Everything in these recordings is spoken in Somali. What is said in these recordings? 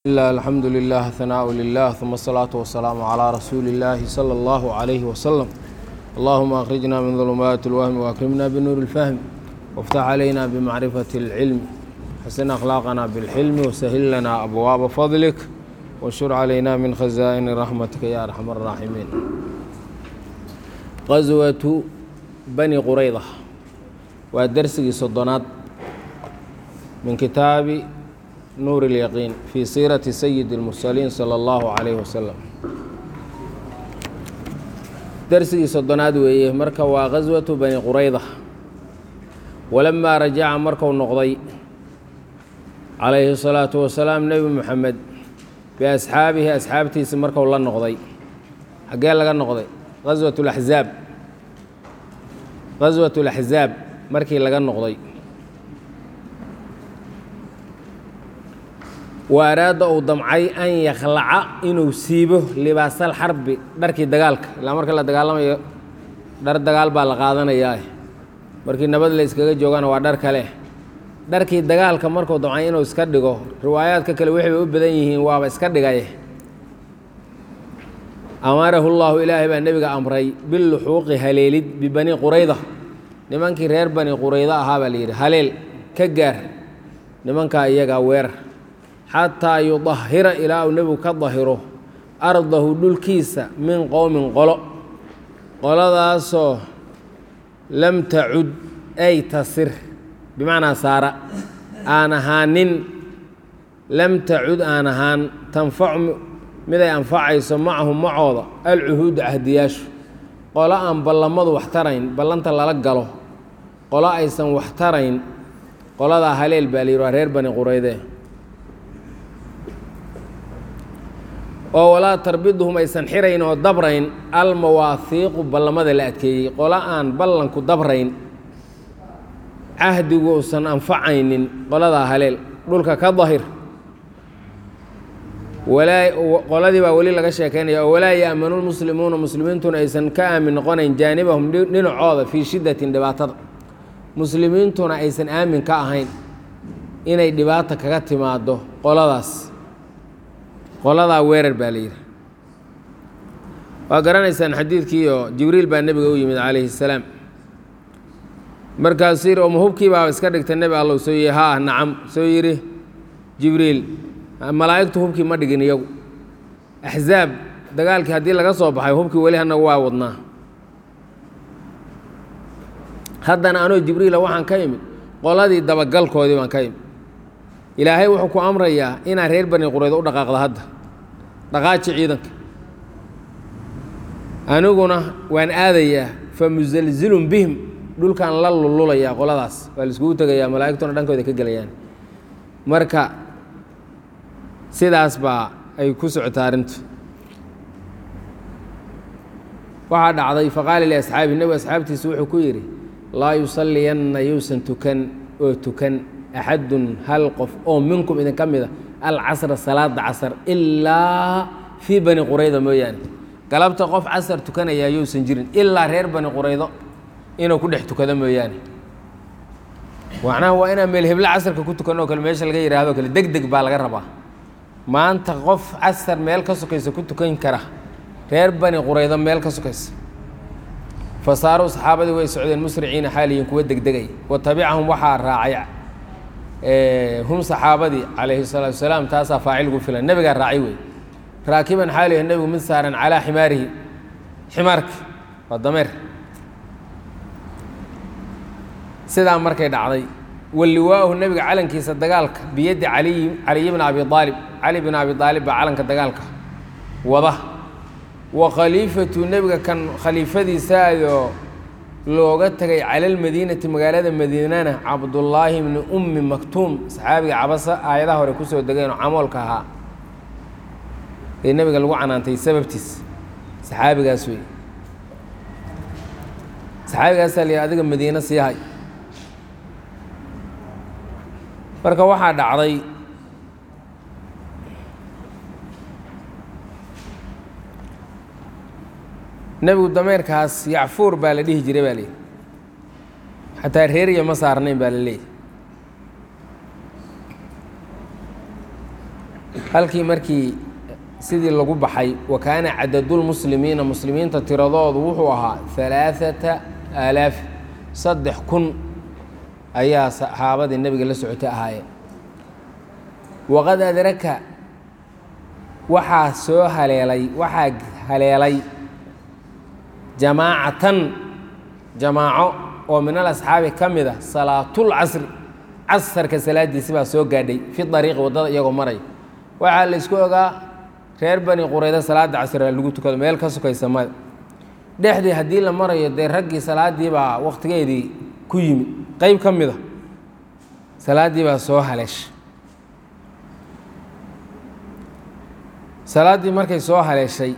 الله الحمد لله ثناء لله ثم الصلاة والسلام على رسول الله صلى الله عليه وسلم اللهم أخرجنا من ظلمات الوهم وأكرمنا بنور الفهم وافتح علينا بمعرفة العلم حسن أخلاقنا بالحلم وسهل لنا أبواب فضلك وانشر علينا من خزائن رحمتك يا أرحم الراحمين غزوة بني قريظة ودرسي صدنات من كتاب نور اليقين في سيرة سيد المرسلين صلى الله عليه وسلم درسي صدناد ويه مركا وغزوة بني قريظة ولما رجع مركا النقضي عليه الصلاة والسلام نبي محمد بأصحابه أصحابتي مركا والله النقضي حقال لك النقضي غزوة الأحزاب غزوة الأحزاب مركي لك النقضي wa araada uu damcay an yakhlaca inuu siibo libaasal xarbi dharkii dagaalka ilaa marka la dagaalamayo dhar dagaal baa la qaadanayaa markii nabad la iskaga joogana waa dhar kale dharkii dagaalka markuu damcay inuu iska dhigo riwaayaadka kale waxay u badan yihiin waaba iska dhigay amarahu llaahu ilaahay baa nebiga amray biluxuuqi haleelid bibani qurayda nimankii reer bani quraydo ahaa baa layidhi haleel ka gaar nimankaa iyagaa weerar xataa yudahira ilaa uu nebigu ka dahiro ardahu dhulkiisa min qowmin qolo qoladaasoo lam tacud ay tasir bimacnaa saara aan ahaanin lam tacud aan ahaan tanfacu miday anfacayso macahum macooda alcuhuudu cahdiyaashu qolo aan ballamadu wax tarayn ballanta lala galo qolo aysan wax tarayn qoladaa haleel baa layidhi waa reer bani qurayde oo walaa tarbiduhum aysan xirayn oo dabrayn almawaahiiqu ballamada la adkeeyey qolo aan ballanku dabrayn cahdigu usan anfacaynin qoladaa haleel dhulka ka dahir qoladii baa weli laga sheekaynaya oo walaa ya'manu lmuslimuuna muslimiintuna aysan ka aamin noqonayn jaanibahum dhinacooda fii shiddatin dhibaatada muslimiintuna aysan aamin ka ahayn inay dhibaata kaga timaado qoladaas qoladaa weerar baa la yidhi waa garanaysaan xadiidkii oo jibriil baa nebiga u yimid calayhi salaam markaasuu yidhi oma hubkii baa iska dhigtay nebi allow soo yii haa nacam soo yidhi jibriil malaa'igtu hubkii ma dhigin iyagu axzaab dagaalkii haddii laga soo baxay hubkii weli hanagu waa wadnaa haddana anoo jibriila waxaan ka imid qoladii dabagalkoodii baan ka imid ilaahay wuxuu ku amrayaa inaad reer bani quraydo u dhaqaaqda hadda dhaqaaji ciidanka aniguna waan aadayaa fa musalzilun bihim dhulkaan la lululayaa qoladaas waa la iskugu tegayaa malaa'igtuna dhankooda ka gelayaan marka sidaas baa ay ku socotaa arrintu waxaa dhacday faqaala liasxaabi nebigu asxaabtiisa wuxuu ku yidhi laa yusalliyanna yuusan tukan oo tukan axadun hal qof oo minkum idinka mida alcasra salaada casar ilaa fii bani qurayda mooyaane galabta qof casar tukanayaa yousan jirin ilaa reer bani quraydo inuu ku dhex tukado mooyaane macnaha waa inaan meel heblo casarka ku tukan oo kale meesha laga yidhaahdo kale deg deg baa laga rabaa maanta qof casar meel ka sokaysa ku tukan kara reer bani quraydo meel ka sokaysa fasaaruu saxaabadii way socdeen musriciina xaaliyin kuwa degdegay wa tabicahum waxaa raacay hum saxaabadii calayhi salaatu wasalaam taasaa faacil gu filan nebigaa raacay wey raakiban xaaliha nebigu mid saaran calaa ximaarihi ximaarka waa dameer sidaa markay dhacday walliwaa'uhu nebiga calankiisa dagaalka biyaddi caliyi caliyi bna abi aalib cali bn abi aalib baa calanka dagaalka wada wa khaliifatu nebiga kan khaliifadiisaayoo looga tegay cala lmadiinati magaalada madiinana cabdullaahi bni ummi maktuum saxaabiga cabasa aayadaha hore kusoo degeenoo camoolka ahaa ee nebiga lagu canaantay sababtiis saxaabigaas wey saxaabigaasaa la adiga madiine sii hay marka waxaa dhacday nebigu dameerkaas yacfuur baa la dhihi jiray baa layidhi xataa reeriya ma saarnayn baa la leeyahy halkii markii sidii lagu baxay wa kaana cadadulmuslimiina muslimiinta tiradoodu wuxuu ahaa alaaata aalaaf saddex kun ayaa saxaabadii nebiga la socotay ahaayeen waqad adraka waxaa soo haleelay waxaa haleelay jamaacatan jamaaco oo min alasxaabi ka mid a salaatulcasri casarka salaadiisi baa soo gaadhay fi ariiqi waddada iyagoo maray waxaa la isku ogaa reer bani qurayda salaada casriga lagu tukado meel ka sukaysa mada dhexdii haddii la marayo dee raggii salaaddii baa wakhtigeedii ku yimid qeyb ka mid a salaaddii baa soo haleeshay salaaddii markay soo haleeshay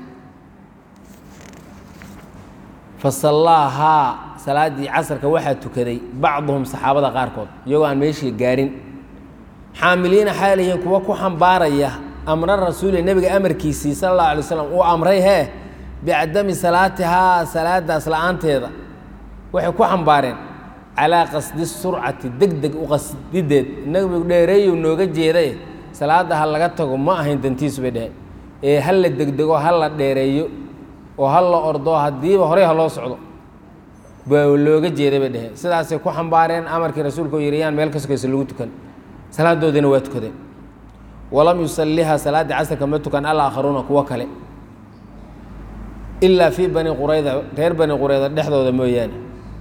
fa sallaahaa salaaddii casarka waxaa tukaday bacduhum saxaabada qaarkood iyagoo aan meeshii gaadhin xaamiliina xaalihiin kuwa ku xambaaraya amra rasuuli nebiga amarkiisii sala allahu alay slam uu amray hee bicadami salaatihaa salaadaas la-aanteeda waxay ku xambaareen calaa qasdi surcati deg deg u qasdideed nebigu dheereeyu nooga jeedaye salaadda ha laga tago ma ahayn dantiisu bay dheheen ee ha la degdego ha la dheereeyo oo ha la ordo haddiiba horey ha loo socdo baa looga jeeday bay dheheen sidaasay ku xambaareen amarkii rasuulka oo yidhi yaan meel ka sokaysa lagu tukan salaadoodiina waa tukadeen walam yusaliha salaaddii casarka ma tukan alaakharuuna kuwo kale ilaa fii bani qurayda reer bani qurayda dhexdooda mooyaane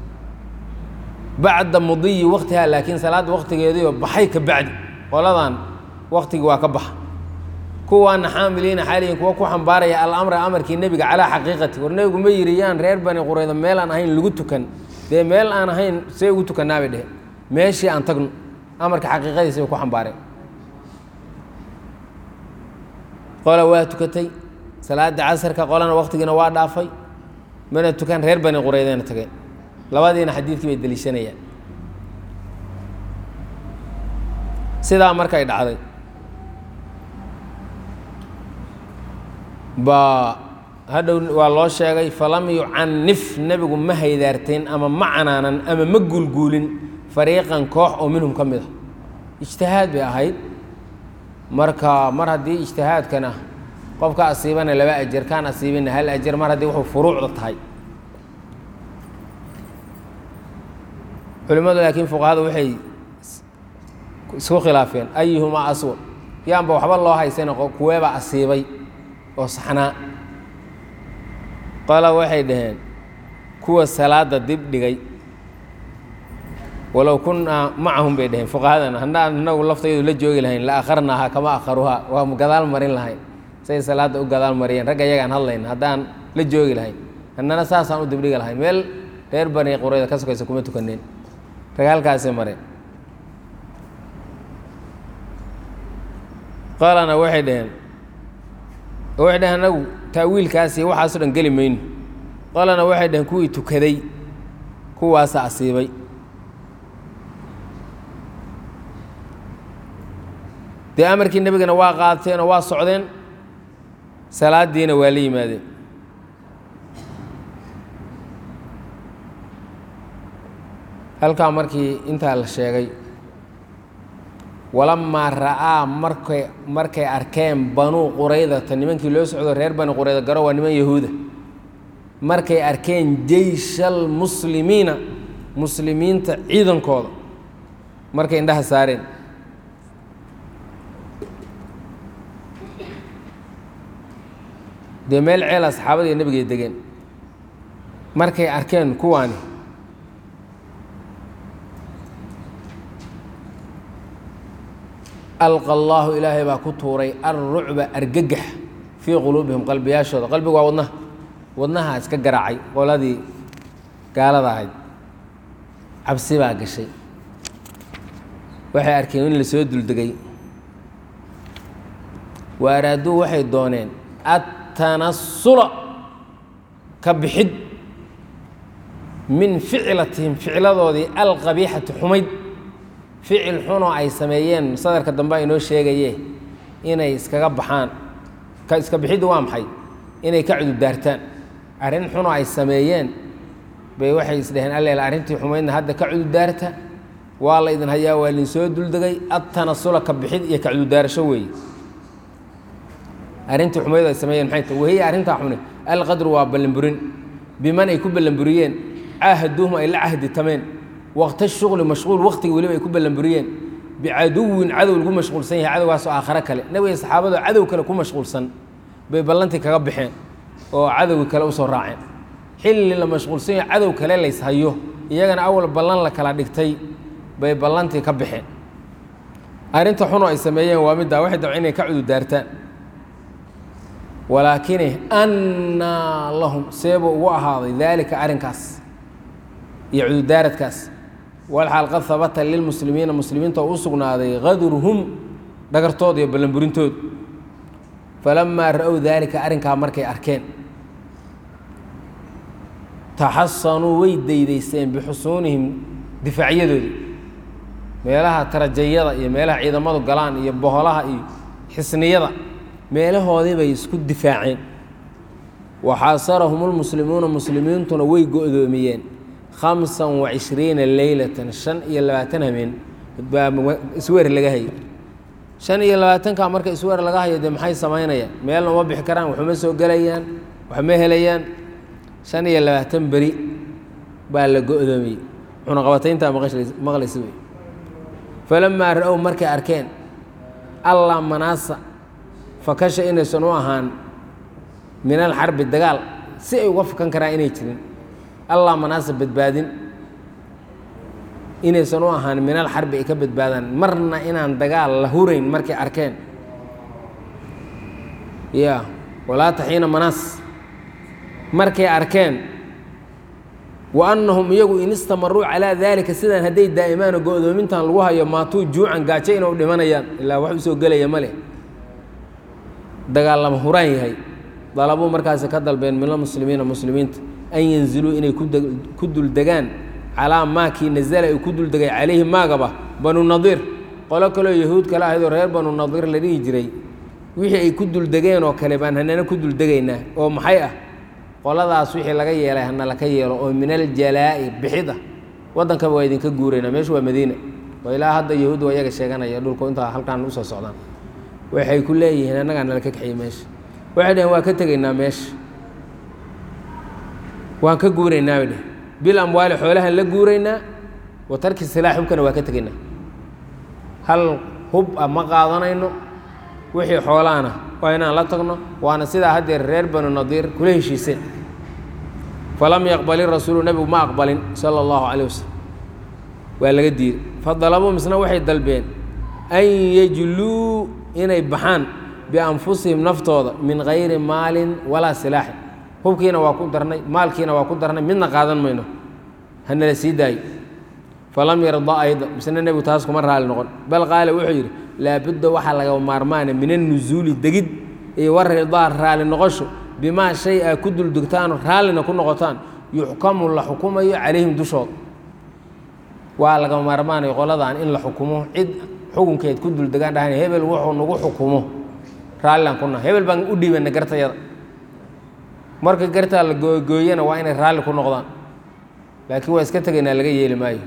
bacda mudiyi waktiha laakiin salaadda waktigeediioo baxay ka bacdi qoladan waktigii waa ka baxa kuwaana xaamiliina xaalihin kuwa ku xambaaraya alamra amarkii nebiga calaa xaqiiqati war nebigu ma yidhi yaan reer bani qurayda meel aan ahayn lagu tukan dee meel aan ahayn see ugu tukannaa bay dheheen meeshii aan tagno amarka xaqiiqadiisa bay ku xambaareen qola waa tukatay salaada casarka qolana waktigiina waa dhaafay mana tukan reer bani quraydana tageen labadiina xadiidkii bay deliishanayaan sidaa markay dhacday baa hadhow waa loo sheegay falam yucanif nebigu ma haydaarteen ama ma canaanan ama ma guulguulin fariiqan koox oo minhum ka mid a ijtihaad bay ahayd marka mar haddii ijtihaadkana qofka asiibana laba ajar kaan asiibina hal ajar mar haddii wuxuu furuucda tahay culimmadu laakiin fuqahada waxay isku khilaafeen ayuhumaa aswad yaanba waxba loo haysana kuweebaa asiibay oo saxnaa qola waxay dhaheen kuwa salaada dib dhigay walow kunnaa macahum bay dhaheen fuqahadana haddaan inagu laftaydu la joogi lahayn la akharnaaha kama akharuhaa waa gadaal marin lahayn say salaadda u gadaal mariyeen ragga iyagaan hadlayn haddaan la joogi lahayn annana saasaan u dibdhigi lahayn meel reer bani qurayda ka sokaysa kuma tukaneen rag halkaasay mareen qolana waxay dhaheen waxay dhaheen anagu taawiilkaasi waxaaso dhan geli mayno qolana waxay dhaheen kuwii tukaday kuwaasa asiibay dee amarkii nebigana waa qaateen oo waa socdeen salaadiina waa la yimaadeen halkaa markii intaa la sheegay walamaa ra'aa markay markay arkeen banuu quraydata nimankii loo socdo reer bani qurayda garo waa niman yahuuda markay arkeen jeysha almuslimiina muslimiinta ciidankooda markay indhaha saareen dee meel ceela saxaabadii nebigay degeen markay arkeen kuwaani alqa allaahu ilaahay baa ku tuuray alrucba argagax fii quluubihim qalbiyaashooda qalbigu waa wadnaha wadnaha iska garaacay qoladii gaalada ahayd cabsi baa gashay waxay arkeen in la soo duldegay wa araaduu waxay dooneen attanasula ka bixid min ficlatihim ficladoodii alqabiixati xumayd ficil xunoo ay sameeyeen sadarka dambe aynoo sheegaye inay iskaga baxaan ka iska bixiddu waa maxay inay ka cudurdaartaan arrin xunoo ay sameeyeen bay waxay isdheheen alleel arrintii xumaydna hadda ka cudurdaarta waa la idin hayaa waa idin soo duldegay adtanasula ka bixid iyo ka cudurdaarasho weeye arrintii xumayd ay sameeyeen maxay tahay wahiya arrintaa xune alqadru waa ballanburin biman ay ku ballanburiyeen caahaduuhum ay la cahditameen waqta shuqli mashquul waqtigii weliba ay ku ballanburiyeen bicaduwin cadow lagu mashquulsan yahay cadowgaasoo aakhare kale nebiga saxaabadoo cadow kale ku mashquulsan bay ballantii kaga baxeen oo cadowgii kale usoo raaceen xilli la mashquulsan yahay cadow kale layshayo iyagana awal ballan la kala dhigtay bay ballantii ka baxeen arrinta xunoo ay sameeyeen waa middaa waxay dabca inay ka cududaartaan walaakine annaa lahum seebuu ugu ahaaday daalika arrinkaas iyo cududaaradkaas walxaal qad habata lilmuslimiina muslimiinta oo u sugnaaday qadruhum dhagartooda iyo ballanburintooda falamaa ra-ow daalika arrinkaa markay arkeen taxasanuu way daydaysteen bixusuunihim difaacyadoodii meelaha tarajayada iyo meelaha ciidamadu galaan iyo boholaha iyo xisniyada meelahoodii bay isku difaaceen waxaasarahum lmuslimuuna muslimiintuna way go-doomiyeen khamsan wa cishriina leylatan shan iyo labaatan habeen baa isweer laga hayo shan iyo labaatanka marka isweer laga hayo dee maxay samaynayaan meelna uma bixi karaan waxuma soo gelayaan waxma helayaan shan iyo labaatan beri baa la go-doomiyey cunaqabatayntaa maqlaysa wey falamaa ra-ow markay arkeen allah manaasa fakasha inaysan u ahaan min alxarbi dagaal si ay uga fakan karaan inay jirin allah manaasa badbaadin inaysan u ahaan min alxarbi ay ka badbaadaan marna inaan dagaal la hurayn markay arkeen ya walaa taxiina manaas markay arkeen wa annahum iyagu in istamaruu calaa daalika sidaan hadday daa'imaano go-doomintan lagu hayo maatuu juucan gaajo inuu dhimanayaan ilaa wax usoo gelaya ma leh dagaal lama huraan yahay dalabuu markaasi ka dalbeen mina muslimiina muslimiinta an yanziluu inay ku duldegaan calaa maakii nazala ay ku duldegay calayhi maagaba banu nadiir qolo kaleo yahuud kale ahaydoo reer banu nadiir la dhihi jiray wixii ay ku duldegeen oo kale baan hanana ku duldegaynaa oo maxay ah qoladaas wixii laga yeelay hana laka yeelo oo min aljalaa'i bixid ah waddankaba waa idinka guuraynaa meeshu waa madiina oo ilaa hadda yahuud waa iyaga sheeganaya dhulku intaa halkaan usoo socdaan waxay ku leeyihiin annagaa nala ka kaxiyey meesha waxay dhaheen waa ka tegaynaa meesha waan ka guuraynaa bay dheh bil amwaali xoolahan la guuraynaa wa tarki silaax hubkana waa ka tegaynaa hal hub ah ma qaadanayno wixii xoolaana waa inaan la tagno waana sidaa haddeer reer banu nadiir kula heshiiseen falam yaqbali rasuulu nebigu ma aqbalin sala allahu calayh wasalam waa laga diiday fadalabuu misna waxay dalbeen an yajluu inay baxaan bianfusihim naftooda min gayri maalin walaa silaaxin hubkiina waa ku darnay maalkiina waa ku darnay midna qaadan mayno hanala sii daayo falam yarda ayda misna nebigu taas kuma raali noqon bal qaala wuxuu yidhi laabudda waxaa laga maarmaana min annusuuli degid iyo waridaa raali noqosho bimaa shay aa ku duldegtaano raallina ku noqotaan yuxkamu la xukumayo calayhim dushooda waa laga maarmaanayo qoladan in la xukumo cid xukunkeed ku duldegaan dhahan hebel wuxuu nagu xukumo raallilaan kuna hebel baan u dhiibana gartayada marka gartaa la gooyana waa inay raalli ku noqdaan laakiin waa iska tegaynaa laga yeeli maayo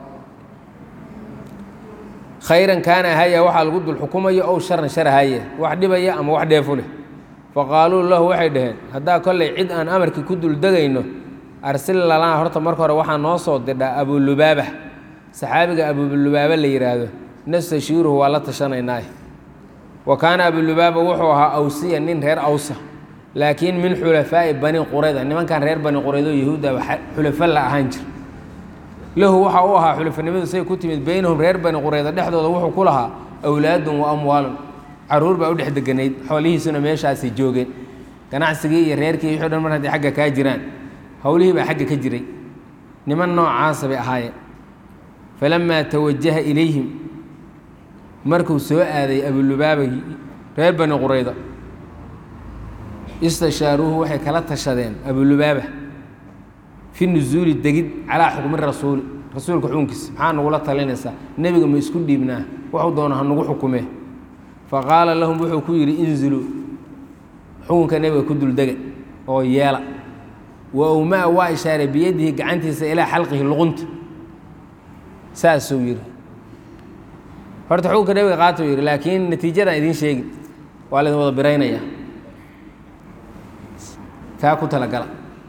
khayran kaana ahaya waxaa lagu dul xukumayo ow sharan shar ahaya wax dhibaya ama wax dheefu leh faqaaluu lahu waxay dhaheen haddaa kollay cid aan amarkii ku duldegayno arsil lalana horta marka hore waxaa noo soo didhaa abulubaaba saxaabiga abulubaaba la yidhaahdo nastashiiruhu waa la tashanaynaah wa kaana abulubaaba wuxuu ahaa awsiya nin reer awsa laakiin min xulafaa'i bani qurayda nimankan reer bani quraydo yahuudda xulafa la ahaan jir lahu waxa u ahaa xulafanimadu say ku timid beynahum reer bani qurayda dhexdooda wuxuu ku lahaa awlaadun wa amwaalun caruur baa u dhex deganayd xoolihiisuna meeshaasay joogeen ganacsigii iyo reerkii wixii o dhan mar hadday xagga kaa jiraan howlihii baa xagga ka jiray niman noocaasa bay ahaayeen falamaa tawajaha ilayhim markuu soo aaday abulubaaba reer bani qurayda istashaaruuhu waxay kala tashadeen abulubaaba fi nusuuli degid calaa xukmi rasuuli rasuulka xukunkiisa maxaa nagula talinaysaa nebiga ma isku dhiibnaa waxuu doona ha nagu xukumee faqaala lahum wuxuu ku yidhi inziluu xukunka nebiga ku duldega oo yeela wa owmaa waa ishaaray biyadihi gacantiisa ilaa xalqihi luqunta saasuu yidhi horta xukunka nebiga qaatuu yidhi laakiin natiijadan idiin sheegi waa laydin wada biraynaya kaa ku talagala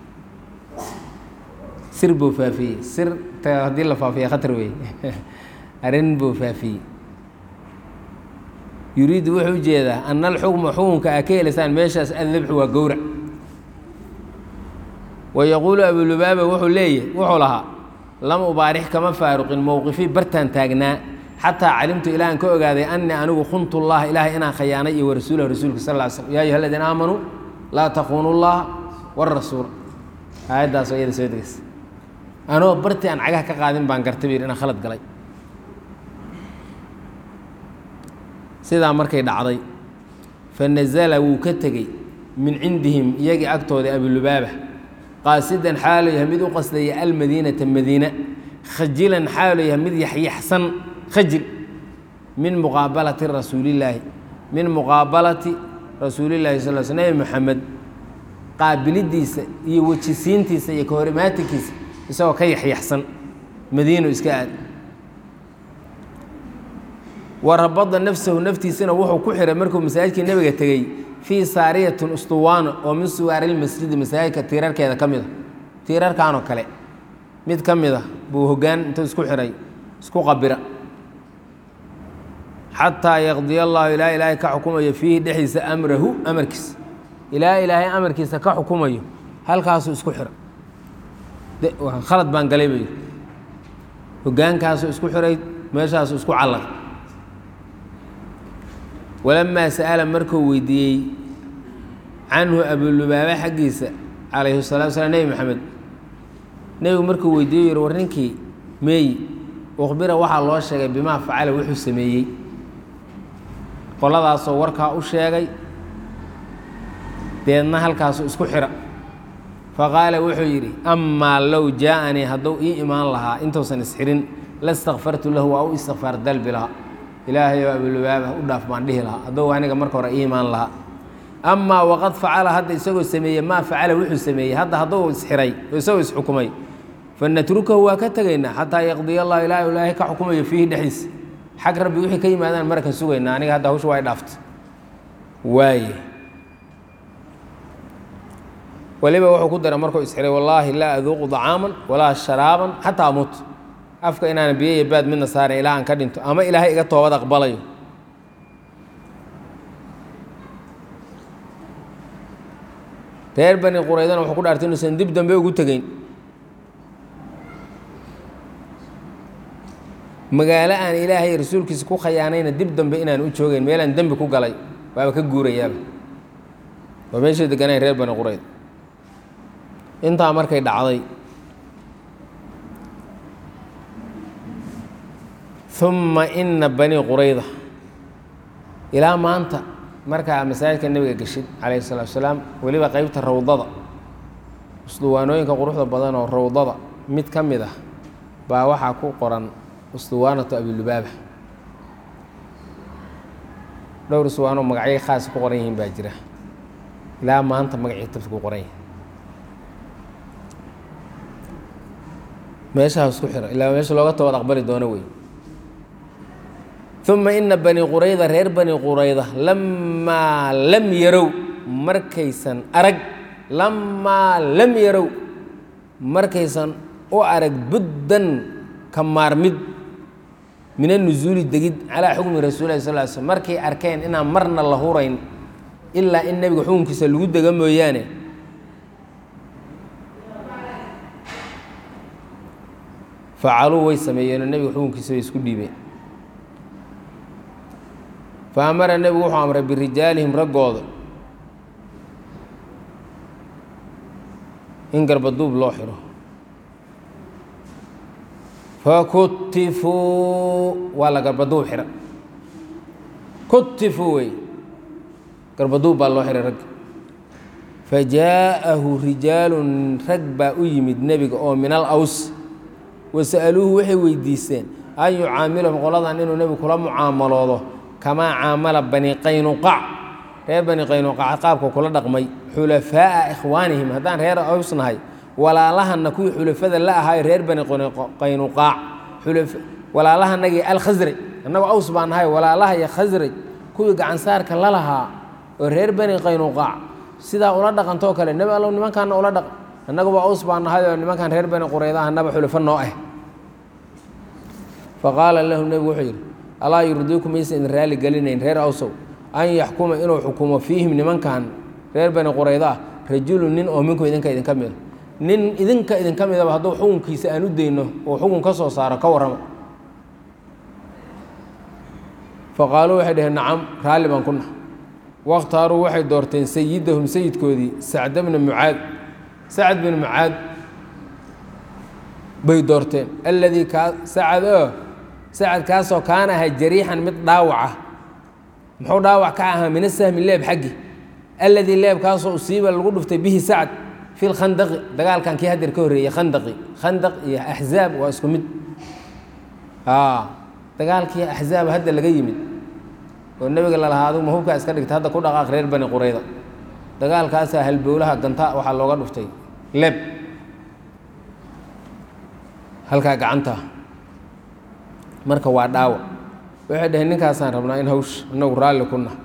sir buu faafiyey sir ta haddii la faafiya khatar weeye arrin buu faafiyey yuriidu wuxuu ujeedaa ana alxukma xukunka aa ka helaysaan meeshaas addabxu waa gowrac wa yaquulu abulubaaba wuxuu leeyahy wuxuu lahaa lam ubaarix kama faaruqin mowqifii bartaan taagnaa xataa calimtu ilaahan ka ogaaday anii anigu khuntu llaha ilaahay inaan khayaanay iyo warasuulahu rasuulka sal ly slm yaa ayuha aladiina aamanuu laa takuunu llaha warasuula aayaddaas oo iyada soo degeysa anoo bartii aan cagaha ka qaadin baan gartay bir inaan khalad galay sidaa markay dhacday fa nazala wuu ka tegey min cindihim iyagii agtooda abulubaaba qaasidan xaalu yahay mid u qasdaya almadiinata madiina khajilan xaalu yahay mid yaxyaxsan khajil min muqaabalati rasuulillaahi min muqaabalati rasuulillahi sal sl nebi moxamed qaabilidiisa iyo wejisiintiisa iyo kahorimaatikiisa isagoo ka yaxyaxsan madiinu iska aad wa rabada nafsahu naftiisana wuxuu ku xiray markuu masaajidkii nebiga tegey fii saariyatin ustuwaano oo min suwaarilmasjidi masaajidka tiirarkeeda ka mid a tiirarkanoo kale mid ka mid a buu hoggaan intuu isku xiray isku qabira xataa yaqdiya allahu ilaa ilaahay ka xukumayo fiihi dhexdiisa amrahu amarkiisa ilaa ilaahay amarkiisa ka xukumayo halkaasuu isku xira khalad baan galay bay hoggaankaasuu isku xiray meeshaasuu isku callaqay walamaa sa'ala markuu weydiiyey canhu abulubaaba xaggiisa calayhi salatu slam nebi maxamed nebigu markuu weydiiyo yihi war ninkii meeyi ukhbira waxaa loo sheegay bimaa facala wuxuu sameeyey qoladaasoo warkaa u sheegay deedna halkaasuu isku xira faqaala wuxuu yidhi amaa low jaaanii hadduu ii imaan lahaa intuusan isxirin lastakfartu lahu waa u istikfaar dalbi lahaa ilaahayow abulubaaba u dhaaf baan dhihi lahaa hadduu aniga marka hore ii imaan lahaa amaa waqad facala hadda isagoo sameeyey maa facala wuxuu sameeyey hadda hadduu isxiray oo isagoo isxukumay fanatrukahu waa ka tegaynaa xataa yaqdiya allah ilaahay ilaahay ka xukumayo fiihi dhexdiisa xag rabbi wixii ka yimaadaan markan sugaynaa aniga hadda hawsha waa i dhaaftay waaye waliba wuxuu ku daray markuu isxiray wallaahi laa aduuqu dacaaman walaa sharaaban xataa amut afka inaana biyo iyo baad midna saaran ilaa aan ka dhinto ama ilaahay iga toobad aqbalayo reer bani quraydana wuxuu ku dhaartay inuusan dib dambe ugu tegeyn magaalo aan ilaahay rasuulkiisa ku khayaanayna dib dambe inaan u joogeyn meelaan dembi ku galay waaba ka guurayaaba waa meeshay deganayn reer bani qurayd intaa markay dhacday uma ina bani qurayda ilaa maanta markaa masaajidka nebiga geshid calayhi salaatu salaam weliba qeybta rawdada usduwaanooyinka quruxda badan oo rawdada mid ka mid ah baa waxaa ku qoran usduwaanatu abilubaaba dhowr usduwaanoo magacyo khaasa ku qoran yihiin baa jira ilaa maanta magacii tabta ku qoran yahay meeshaha isku xira ilaa meesha looga toobad aqbali doono wey uma ina bani qurayda reer bani qurayda lamaa lam yarow markaysan arag lamaa lam yarow markaysan u arag buddan ka maarmid min anusuuli degid calaa xukmi rasuul lahi sal slm markay arkeen inaan marna la hurayn ilaa in nebiga xukunkiisa lagu dega mooyaane facaluu way sameeyeenoo nebiga xukunkiisa way isku dhiibeen fa amara nebigu wuxuu amray birijaalihim raggooda in garbaduub loo xiro fakutifuu waa la garbaduub xira kutifuu wey garbaduub baa loo xiray ragga fajaa'ahu rijaalun rag baa u yimid nebiga oo min al aws wasa'aluuhu waxay weydiisteen an yucaamilahum qoladan inuu nebigu kula mucaamaloodo kamaa caamala bani qaynuqac reer bani qaynuqac qaabka kula dhaqmay xulafaa'a ikhwaanihim haddaan reer aws nahay walaalahana kuwii xulafada la ahaayo reer bani qaynuqaac walaalahanagii alkhasraj annagu aws baan nahay walaalaha iyo khasraj kuwii gacansaarka la lahaa oo reer bani qaynuqaac sidaa ula dhaqantoo kale nebi allow nimankaana ula dhaqan annaga waa us baa nahay oo nimankan reer bani qurayda anaba xulufo noo ah faqaala lahu nebigu wuxuu yidhi alaa yurdiiku maysa idin raali gelinayn reer awsow an yaxkuma inuu xukumo fiihim nimankan reer bani qurayda ah rajulu nin oo minku idinka idinka mida nin idinka idinka midaba hadduu xukunkiisa aan u dayno oo xukun ka soo saaro ka warrama faqaaluu waxay dhaheen nacam raalli baan ku nah wakhtaaruu waxay doorteen sayidahum sayidkoodii sacda bna mucaad sacad bin mucaad bay doorteen alladii kaa sacad oo sacad kaasoo kaana ahaa jariixan mid dhaawaca muxuu dhaawac ka ahaa mina sahmi leeb xaggi alladii leebkaasoo usiiba lagu dhuftay bihi sacad fi lkhandaqi dagaalkan kii hadeer ka horreeyey khandaqi khandaq iyo axzaab waa isku mid dagaalkii axzaab hadda laga yimid oo nebiga lalahaa adug ma hubkaa iska dhigta hadda ku dhaqaaq reer bani qurayda dagaalkaasaa halbowlaha ganta waxaa looga dhuftay leb halkaa gacanta marka waa dhaawac waxay dhaheen ninkaasaan rabnaa in hawsh inagu raalli ku nah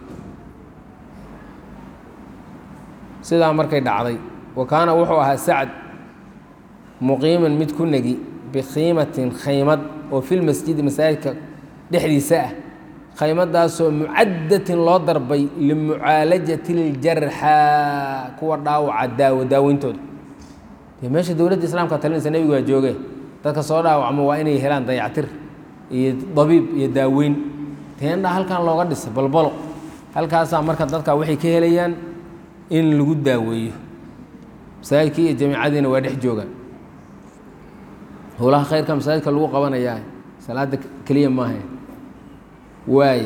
sidaa markay dhacday wa kaana wuxuu ahaa sacd muqiiman mid ku negi bikhiimatin khaymad oo filmasjidi masaajidka dhexdiisa ah khaymadaasoo mucadatin loo darbay limucaalajati ljarxaa kuwa dhaawaca daawo daaweyntooda dee meesha dowladda islaamka talinaysa nebigu waa jooge dadka soo dhaawacmo waa inay helaan dayactir iyo dabiib iyo daaweyn teendha halkan looga dhisa balbalo halkaasaa marka dadka waxay ka helayaan in lagu daaweeyo masaajidkii iyo jamiicadiina waa dhex joogaan howlaha khayrka masaajidka lagu qabanayaa salaada keliya maaha waaye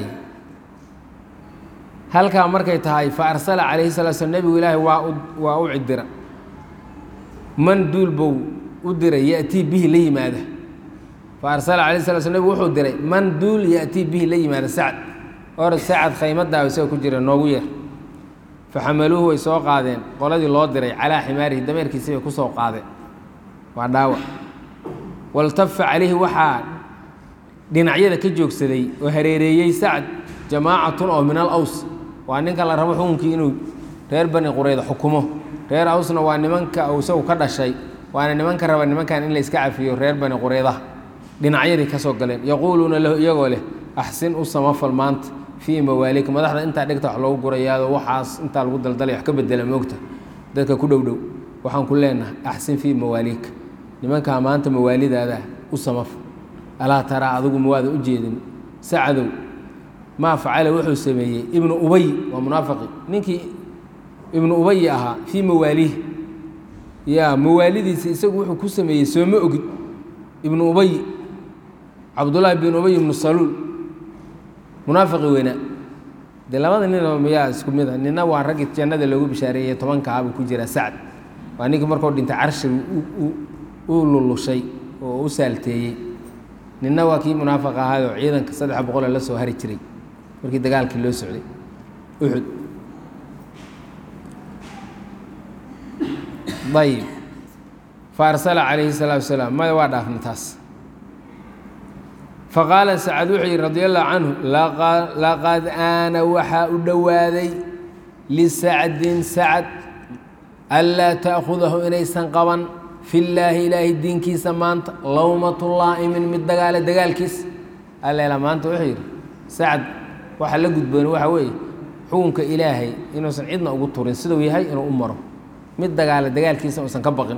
halkaa markay tahay fa arsala calayhi salaa slam nebigu ilaahay waa u waa u cidira man duul bow u diray yatii bihi la yimaada fa arsala calayhi sala slam nebigu wuxuu diray man duul yatii bihi la yimaada sacad or sacad khaymadaawa isaga ku jira noogu yeer faxamaluuhu way soo qaadeen qoladii loo diray calaa ximaarihi dameerkiisi bay ku soo qaadeen waa dhaawac waltafa calayhi waxaa dhinacyada ka joogsaday oo hareereeyey sacd jamaacatun oo min al aws waa ninka la rabo xukunkii inuu reer bani qurayda xukumo reer awsna waa nimanka uu isagu ka dhashay waana nimanka raba nimankan in la iska cafiyo reer bani quraydaha dhinacyadii ka soo galeen yaquuluuna lahu iyagoo leh axsin u samafal maanta fii mawaalika madaxda intaa dhigta wax loogu gurayaado waxaas intaa lagu daldalay wax ka bedela moogta dadka ku dhow dhow waxaan ku leenahay axsin fii mawaaliika nimankaa maanta mawaalidaada u samafal alaa taraa adigu mawaada u jeedin sacadow maa facala wuxuu sameeyey ibnu ubay waa munaafiqi ninkii ibnu ubayi ahaa fii mawaaliih ya mawaalidiisa isagu wuxuu ku sameeyey sooma ogid ibnu ubay cabdullaahi bin ubay ibnu saluul munaafiqi weynaa dee labada nin miyaa isku mid a nina waa raggii jannada loogu bishaareeyey tobankaa buu ku jiraa sacd waa ninkii markuu dhintay carshiga u lulushay oo u saalteeyey ninna waa kii munaafiq ahaayoo ciidanka saddex boqole la soo hari jiray markii dagaalkii loo socday uxud ayib fa arsala calayhi salaatu wasalaam maya waa dhaafna taas faqaala sacad wuxuu yidhi radi allahu canhu laqad aana waxaa u dhowaaday lisacdin sacad anlaa ta'khudahu inaysan qaban fi llaahi ilaahay diinkiisa maanta lowmatu laa'imin mid dagaale dagaalkiisa alleela maanta wuxuu yidhi sacad waxa la gudboon waxa weeye xukunka ilaahay inuusan cidna ugu turin siduu yahay inuu u maro mid dagaale dagaalkiisa uusan ka baqin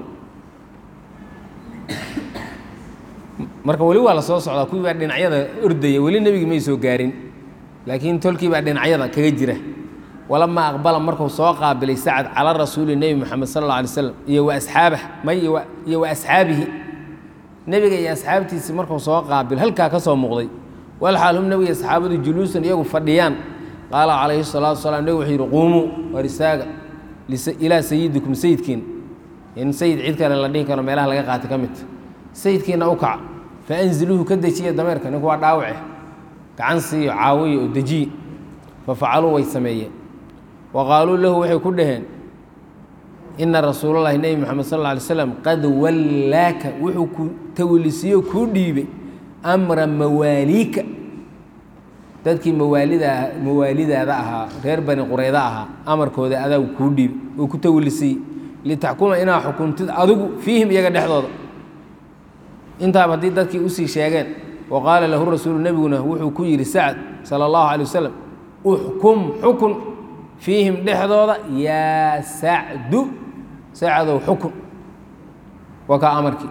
marka weli waa la soo socdaa kuwii baa dhinacyada ordaya weli nebigi may soo gaarin laakiin tolkii baa dhinacyada kaga jira walamaa aqbala markuu soo qaabilay sacad cala rasuuli nebi moxamed sal alla alay slam iyo wa asxaabah may iyo wa asxaabihi nebiga iyo asxaabtiisii markuu soo qaabil halkaa ka soo muuqday walxaal hum nebiga asxaabadu juluusan iyagu fadhiyaan qaala calayhi salaatu wasalaam nebigu wuxuu yidhi quumuu war istaaga ilaa sayidikum sayidkiin in sayid cid kale la dhihi karo meelaha laga qaatay ka midta sayidkiina u kaca fa anziluuhu ka dejiya dameerka ninku waa dhaawace gacan siiyo caawiyo oo dejiye fa facaluu way sameeyeen wa qaaluu lahu waxay ku dhaheen ina rasuulalahi nebi moxamed sal alla alay slam qad wallaaka wuxuu ku tawlisiyo kuu dhiibay amra mawaaliika dadkii mawaalida mawaalidaada ahaa reer bani qurayda ahaa amarkooda adaa kuu dhiib oo ku tawlisay litaxkuma inaa xukuntid adigu fiihim iyaga dhexdooda intaaba haddii dadkii usii sheegeen wa qaala lahu rasuulu nebiguna wuxuu ku yidhi sacd sala allahu calay wasalam uxkum xukun fiihim dhexdooda yaa sacdu sacdow xukun waa kaa amarkii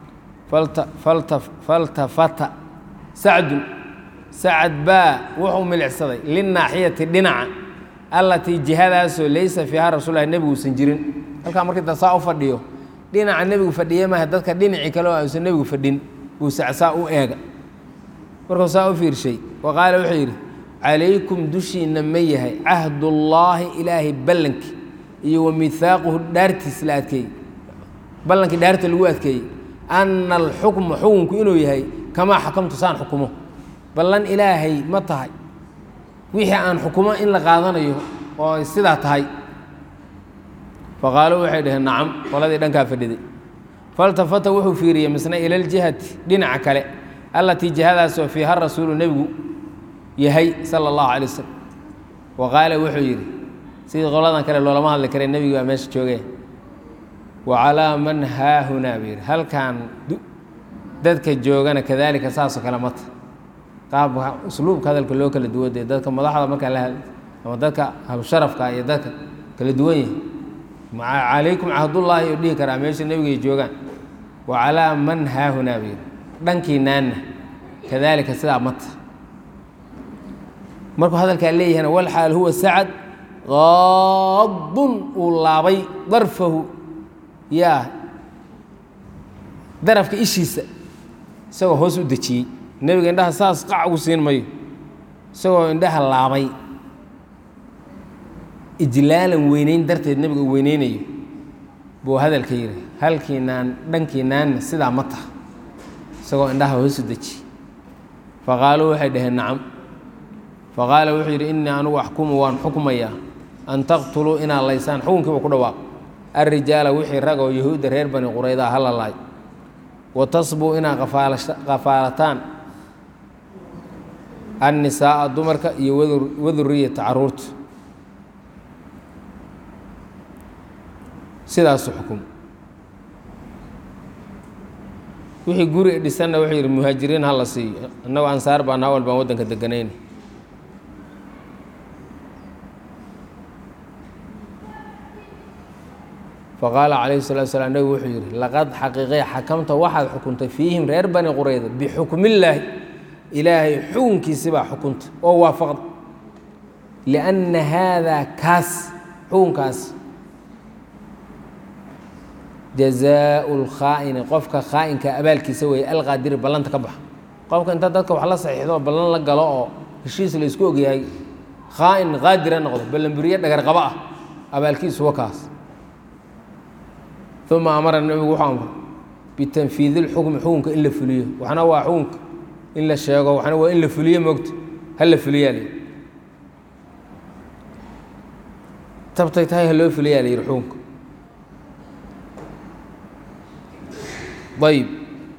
faltafata sacdun sacad baa wuxuu milicsaday linaaxiyati dhinaca allatii jihadaasoo laysa fiiha rasuulahi nebiguusan jirin halkaa markii da saa u fadhiyo dhinaca nebigu fadhiye maaha dadka dhinacii kale oo uusan nebigu fadhin buu sacsaa u eega markuu saa u fiirshay wa qaala wuxuu yidhi calaykum dushiinna ma yahay cahdullaahi ilaahay ballankii iyo wa mihaaquhu dhaartiis la adkeeyey ballankii dhaarta lagu adkeeyey anna alxukma xukunku inuu yahay kamaa xakamtu saan xukumo ballan ilaahay ma tahay wixii aan xukumo in la qaadanayo oo ay sidaa tahay faqaaluu waxay dhaheen nacam qoladii dhankaa fadhiday faltafata wuxuu fiiriyey misna ila ljihati dhinaca kale allatii jihadaasoo fiiha rasuulu nebigu yahay sala allahu calay wasalam wa qaala wuxuu yidhi sidii qoladan kale loolama hadli kare nebigu baa meesha joogee wa calaa man haahunaa buu yidhi halkan dadka joogana kadaalika saasoo kale mata qaabka usluubka hadalka loo kala duwan dee dadka madaxda markaa la hadla ama dadka habsharafka iyo dadka kala duwan yahay calaykum cahdullaahi u dhihi karaa meesha nebigay joogaan wa calaa man haahunaa buu yidhi dhankiinaanna kadaalika sidaa mata markuu hadalkaa leeyahayna walxaal huwa sacad qaadun uu laabay darfahu yaa darafka ishiisa isagoo hoos u dejiyey nebiga indhaha saas qac ugu siin mayo isagoo indhaha laabay ijlaalan weyneyn darteed nebiga uu weyneynayo buu hadalka yidhi halkiinaan dhankiinaanna sidaa ma taha isagoo indhaha hoos u dejiyey faqaaluu waxay dhaheen nacam faqaala wuxuu yidhi innii anugu axkumu waan xukmayaa an taqtuluu inaad laysaan xukunkiiba ku dhawaaq alrijaala wixii rag oo yahuudda reer bani quraydaa ha la laay wa tasbuu inaad qafaalataan annisaa'a dumarka iyo waduriyata caruurta sidaasu xukum wixii guri dhisanna wuxuu yidhi muhaajiriin ha la siiyo innagu ansaar baan hawal baan waddanka deganayna faqaala calayhi salatu slam nebigu wuxuu yidhi laqad xaqiiqey xakamta waxaad xukuntay fiihim reer bani qurayda bixukmillaahi ilaahay xukunkiisi baa xukunta oo waafaqda lianna haadaa kaas xukunkaas jazaau lkhaa'ini qofka khaa'inka abaalkiisa weeye alqaadiri ballanta ka baxa qofka inta dadka wax la saxiixdo ballan la galo oo heshiis la isku ogyahay khaa'in qaadira noqdo ballanburiye dhagar qaba ah abaalkiisu wa kaas uma amara nebigu wuxuu amray bitanfiidi lxukmi xukunka in la fuliyo waxna waa xukunka in la sheego waxna waa in la fuliyo moogta ha la fuliyaa la yidhi tabtay tahay ha loo fuliyaa la yidhi xukunka ayb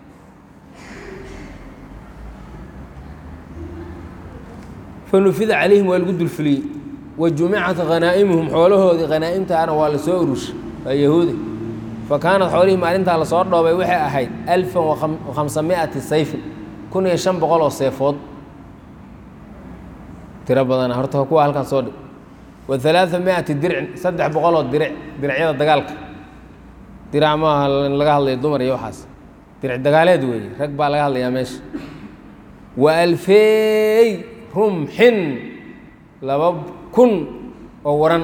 fanufida calayhim waa lagu dulfuliyey wa jumicat hanaa'imuhum xoolahoodii hanaa'imtaana waa la soo urushay waa yahuudi fa kaanat xoolihii maalintaa lasoo dhoobay waxay ahayd alfan wakhamsamiati sayfin kun iyo shan boqol oo seefood tiro badana horta kuwa halkan soo dhig wa alaaa miati dircin saddex boqol oo diric diracyada dagaalka dirac maaha laga hadlayo dumar iyo waxaas diric dagaaleed weeye rag baa laga hadlayaa meesha wa alfeey rumxin laba kun oo waran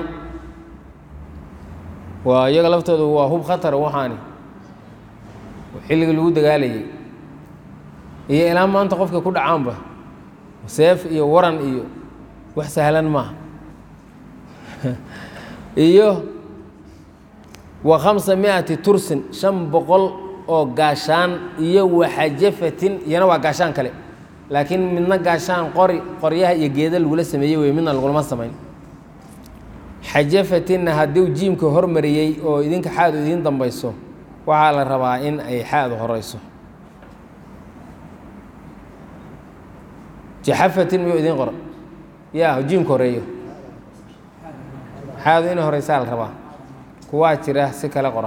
waa iyaga laftooda waa hub khatar waxaani xilligii lagu dagaalayay iyo ilaa maanta qofka ku dhacaanba seef iyo waran iyo wax sahlan maaha iyo wa khamsa miati tursin shan boqol oo gaashaan iyo waxajafatin iyana waa gaashaan kale laakiin midna gaashaan qori qoryaha iyo geeda lagula sameeyey wey midna lagulama samayn xajafatinna hadduu jiimka hormariyey oo idinka xaadu idiin dambayso waxaa la rabaa in ay xaadu horeyso jaxafatin miyuu idiin qoran yaa jiimka horeeyo xaadu inay horeysaa la rabaa kuwaa jira si kale qora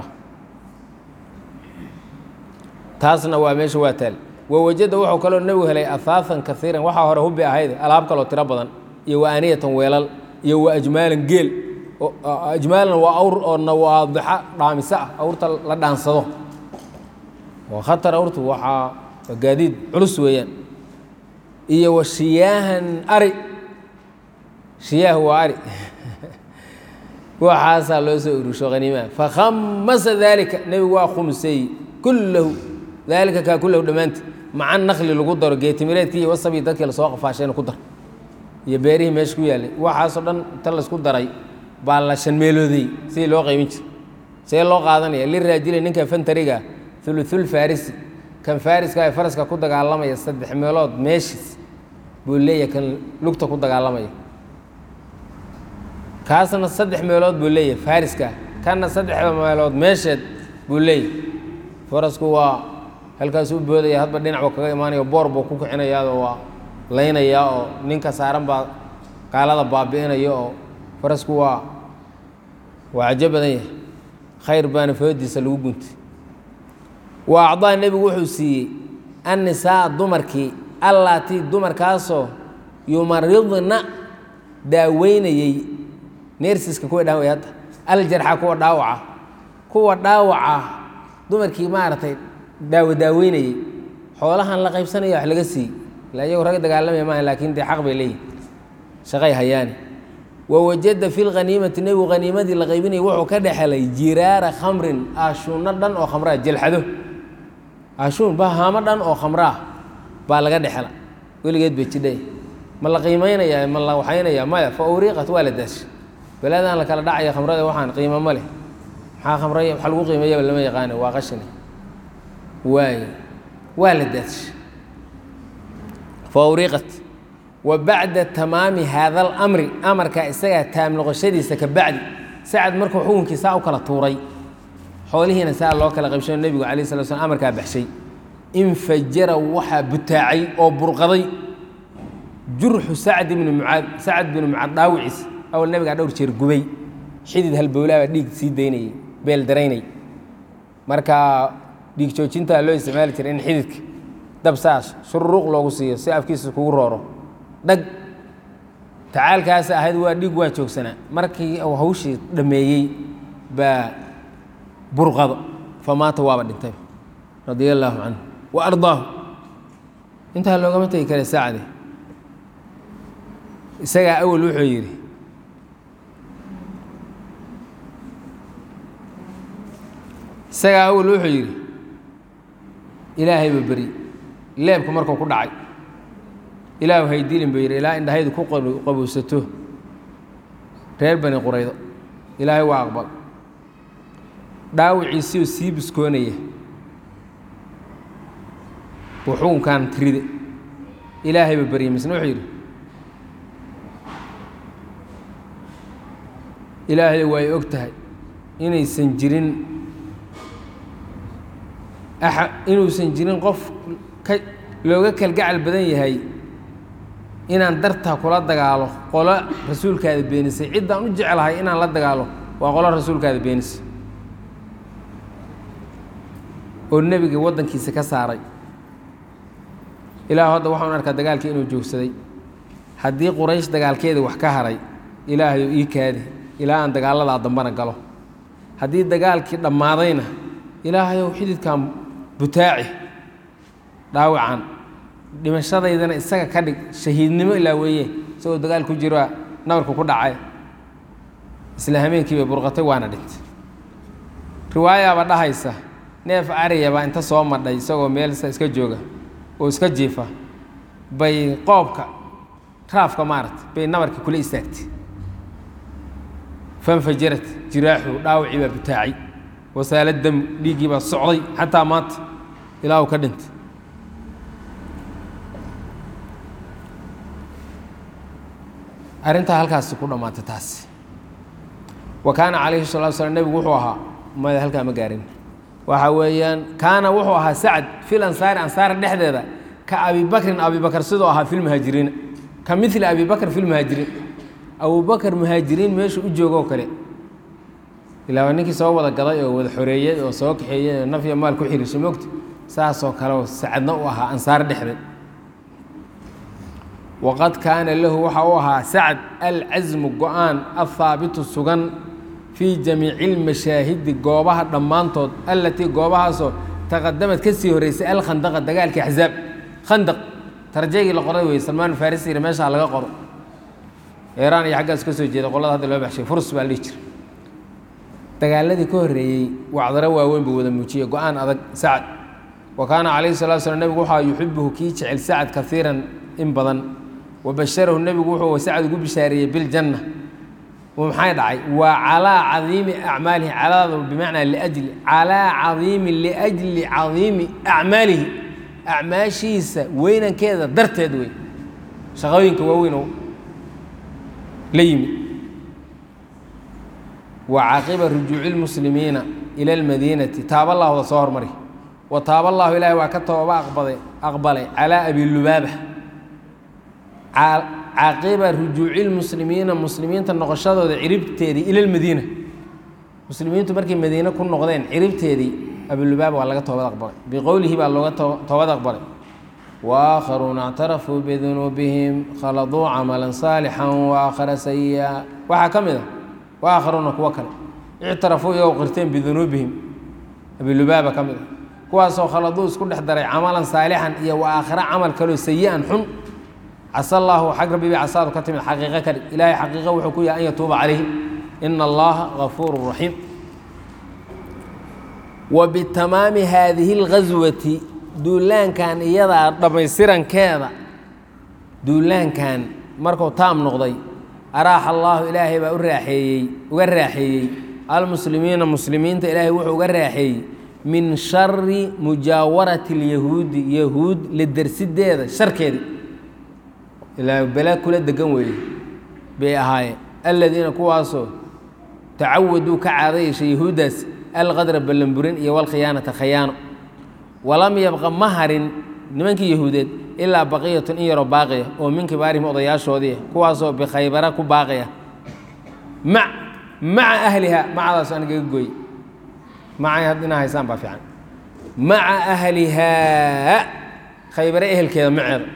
taasna waa meesha waa taal wawajada wuxuu kaloo nebigu helay ahaafan kaiiran waxaa hore hubbi ahayd alaab kaloo tiro badan iyo wa aaniyatan weelal iyo wa ajmaalan geel ajmaalan waa awr oo nawaadixa dhaamiso ah awrta la dhaansado waa khatar awrtu waxaa waa gaadiid culus weeyaan iyo wa shiyaahan ari shiyaahu waa ari waxaasaa loo soo urusho haniimaha fakhamasa daalika nebigu waa khumseey kullahu daalika kaa kullahu dhammaanti maca nakli lagu daro geetimireedkii iyo wasabii dadkii lasoo qafaashayna ku dar iyo beerihii meesha ku yaallay waxaasoo dhan inta laysku daray baa la shanmeeloodey sidii loo qaymin jira see loo qaadanaya liraajili ninka fantariga uluul farisi kan fariska ee faraska ku dagaalamaya saddex meelood meeshiis buu leeyahay kan lugta ku dagaalamaya kaasna saddex meelood buu leeyahay fariska kanna saddex meelood meesheed buu leeyahay farasku waa halkaasuu boodaya hadba dhinacba kaga imaanayo boor buu ku kicinayaao waa laynayaa oo ninka saaran baa gaalada baabi'inaya oo farasku waa waa cajo badan yahay khayr baana foodiisa lagu guntay wa acdaa nebigu wuxuu siiyey annisaa dumarkii allaatii dumarkaasoo yumaridna daaweynayey neersiska kuwa dhaan way hadda aljarxa kuwa dhaawaca kuwa dhaawaca dumarkii maaragtay daawo daaweynayey xoolahan la qaybsanaya wax laga siiyey ila iyago rag dagaalamaya maaha laakiin dee xaq bay leeyihin shaqay hayaani wawajada fi lkhaniimati nebigu haniimadii la qaybinayay wuxuu ka dhexelay jiraara khamrin aashuunno dhan oo khamraa jelxado aashuun bahaamo dhan oo khamraah baa laga dhexela weligeed bay jidhay ma la qiimaynaya ma la waxaynaya maya fa uriiqat waa la daashay belaadaan la kala dhacaya khamrada waxaan qiimo ma leh maxaa khamray wax lagu qiimeeyaba lama yaqaano waa qashani waayo waa la daashay fa uriiqat wa bacda tamaami haada alamri amarka isagaa taam noqoshadiisa ka bacdi sacad markuu xukunkii saa u kala tuuray xoolihiina saa loo kala qaybshayo nebigu alayh sala slam amarkaa baxshay infajara waxaa butaacay oo burqaday jurxu sacd ibni mucaad sacad binu mucaad dhaawiciis awal nebigaa dhowr jeer gubay xidid halbowlaabaa dhiig sii daynayay beel daraynay marka dhiig joojintaa loo isticmaali jiray in xididka dab saas shururuuq loogu siiyo si afkiisa kugu rooro dhag tacaalkaas ahayd waa dhiig waa joogsanaa markii uu hawshii dhammeeyey baa burqado famaata waaba dhintay radia allaahu canhu wa ardaahu intaa loogama tegi kara saacade isagaa awal wuxuu yidhi isagaa awal wuxuu yidhi ilaahayba beri leebku markuu ku dhacay ilaahu haydilin buu yidhi ilaa indhahaydu ku qabowsato reer bani quraydo ilaahay waa aqbal dhaawiciisiioo sii biskoonaya buu xukunkan tiride ilaahayba beryay misna wuxuu yidhi ilaahay way og tahay inaysan jirin aa inuusan jirin qof ka looga kalgacal badan yahay inaan dartaa kula dagaalo qolo rasuulkaada beenisay ciddaan u jeclahay inaan la dagaalo waa qolo rasuulkaada beenisay oo nebiga waddankiisa ka saaray ilaahu hadda waxaan arkaa dagaalkii inuu joogsaday haddii quraysh dagaalkeeda wax ka haray ilaahayu ii kaadi ilaa aan dagaaladaa dambana galo haddii dagaalkii dhammaadayna ilaahayow xididkan butaaci dhaawacan dhimashadaydana isaga ka dhig shahiidnimo ilaa weeye isagoo dagaal ku jira nabarku ku dhacay isla hameenkii bay burqatay waana dhintay riwaayaaba dhahaysa neef ariya baa inta soo madhay isagoo meel iska jooga oo iska jiifa bay qoobka raafka maaragtay bay nabarkii kula istaagtay fanfajarat jiraaxu dhaawacii baa butaacay wasaala dam dhiiggii baa socday xataa maanta ilaa uu ka dhintay arrintaa halkaasi ku dhammaatay taasi wa kaana calayhi salatu slam nebigu wuxuu ahaa maya halkaa ma gaarin waxa weeyaan kaana wuxuu ahaa sacd fil ansaari ansaar dhexdeeda ka abi bakrin abi bakr sidoo ahaa fi lmuhaajiriina ka mili abi bakr fi lmuhaajiriin abubakar muhaajiriin meeshu u joogo oo kale ilaa waa ninkii soo wada gaday oo wada xoreeyey oo soo kaxeeyey oo nafya maal ku xirishay mogta saasoo kale oo sacadna u ahaa ansaar dhexdeed waqad kaana lahu waxa u ahaa sacd alcasmu go-aan ahaabitu sugan fii jamiici اlmashaahidi goobaha dhammaantood allatii goobahaasoo taqadamad ka sii horeysay alkhandaqa dagaalkii axzaab khandaq tarjeygii la qoray wey salmaan farisi yiri meeshaa laga qoro eeraan iyo xaggaas ka soo jeeda qolada hadda loo baxshay furs baa la dhihi jira dagaaladii ka horreeyey wacdaro waaweyn buu wada muujiyey go-aan adag sacad wa kaana calayhi salatu slam nebigu waxaa yuxibuhu kii jecel sacad kaiiran in badan wa basharahu nebigu wuxuu sacad ugu bishaareeyey biljanna maxay dhacay waa calaa cadiimi acmaalihi calaada bimacnaa liajli calaa cadiimi liajli cadiimi acmaalihi acmaashiisa weynankeeda darteed wey shaqooyinka waaweyn oo la yimi wa caqiba rujuuci lmuslimiina ila almadiinati taaba allahda soo hormari wa taaba allahu ilaahay waa ka tooba aqbaday aqbalay calaa abi lubaaba caqiba rujuuci lmuslimiina muslimiinta noqoshadooda ciribteedii ila lmadiina muslimiintu markay madiine ku noqdeen ciribteedii abilubaaba waa laga toobad aqbalay biqowlihi baa looga toobad aqbalay waakharuuna اctarafuu bidunuubihim khaladuu camala saalixan waakhara sayi'a waxaa ka mid a waakharuuna kuwo kale ictarafuu iyagoo qirteen bidunuubihim abilubaaba ka mid a kuwaasoo khaladuu isku dhex daray camalan saalixan iyo wa aakhira camal kaloo sayi-an xun casa allaahu xag rabbi bay casaadu ka timid xaqiiqo ka dhig ilaahay xaqiiqo wuxuu ku yahay an yatuuba calayhim ina allaha gafuuru raxiim wa bitamaami haadihi اlghaswati duulaankan iyadaa dhammaystirankeeda duulaankan markuu taam noqday araaxa allaahu ilaahay baa u raaxeeyey uga raaxeeyey almuslimiina muslimiinta ilaahay wuxuu uga raaxeeyey min shari mujaawarati اlyahuudi yahuud la dersideeda sharkeedii ilaa bala kula degan weeye bay ahaayeen aladiina kuwaasoo tacawaduu ka caada yeeshay yahuuddaas alqadra ballanburin iyo walkhiyaanata khayaano walam yabqa ma harin nimankii yahuudeed ilaa baqiyatun in yaroo baaqiya oo min kibaarihim odayaashoodii kuwaasoo bikhaybara ku baaqaya ma maca ahliha macadaas anigaga gooy macay had inaa haysaan baa fiican maca ahlihaa khaybare ehelkeeda maceeda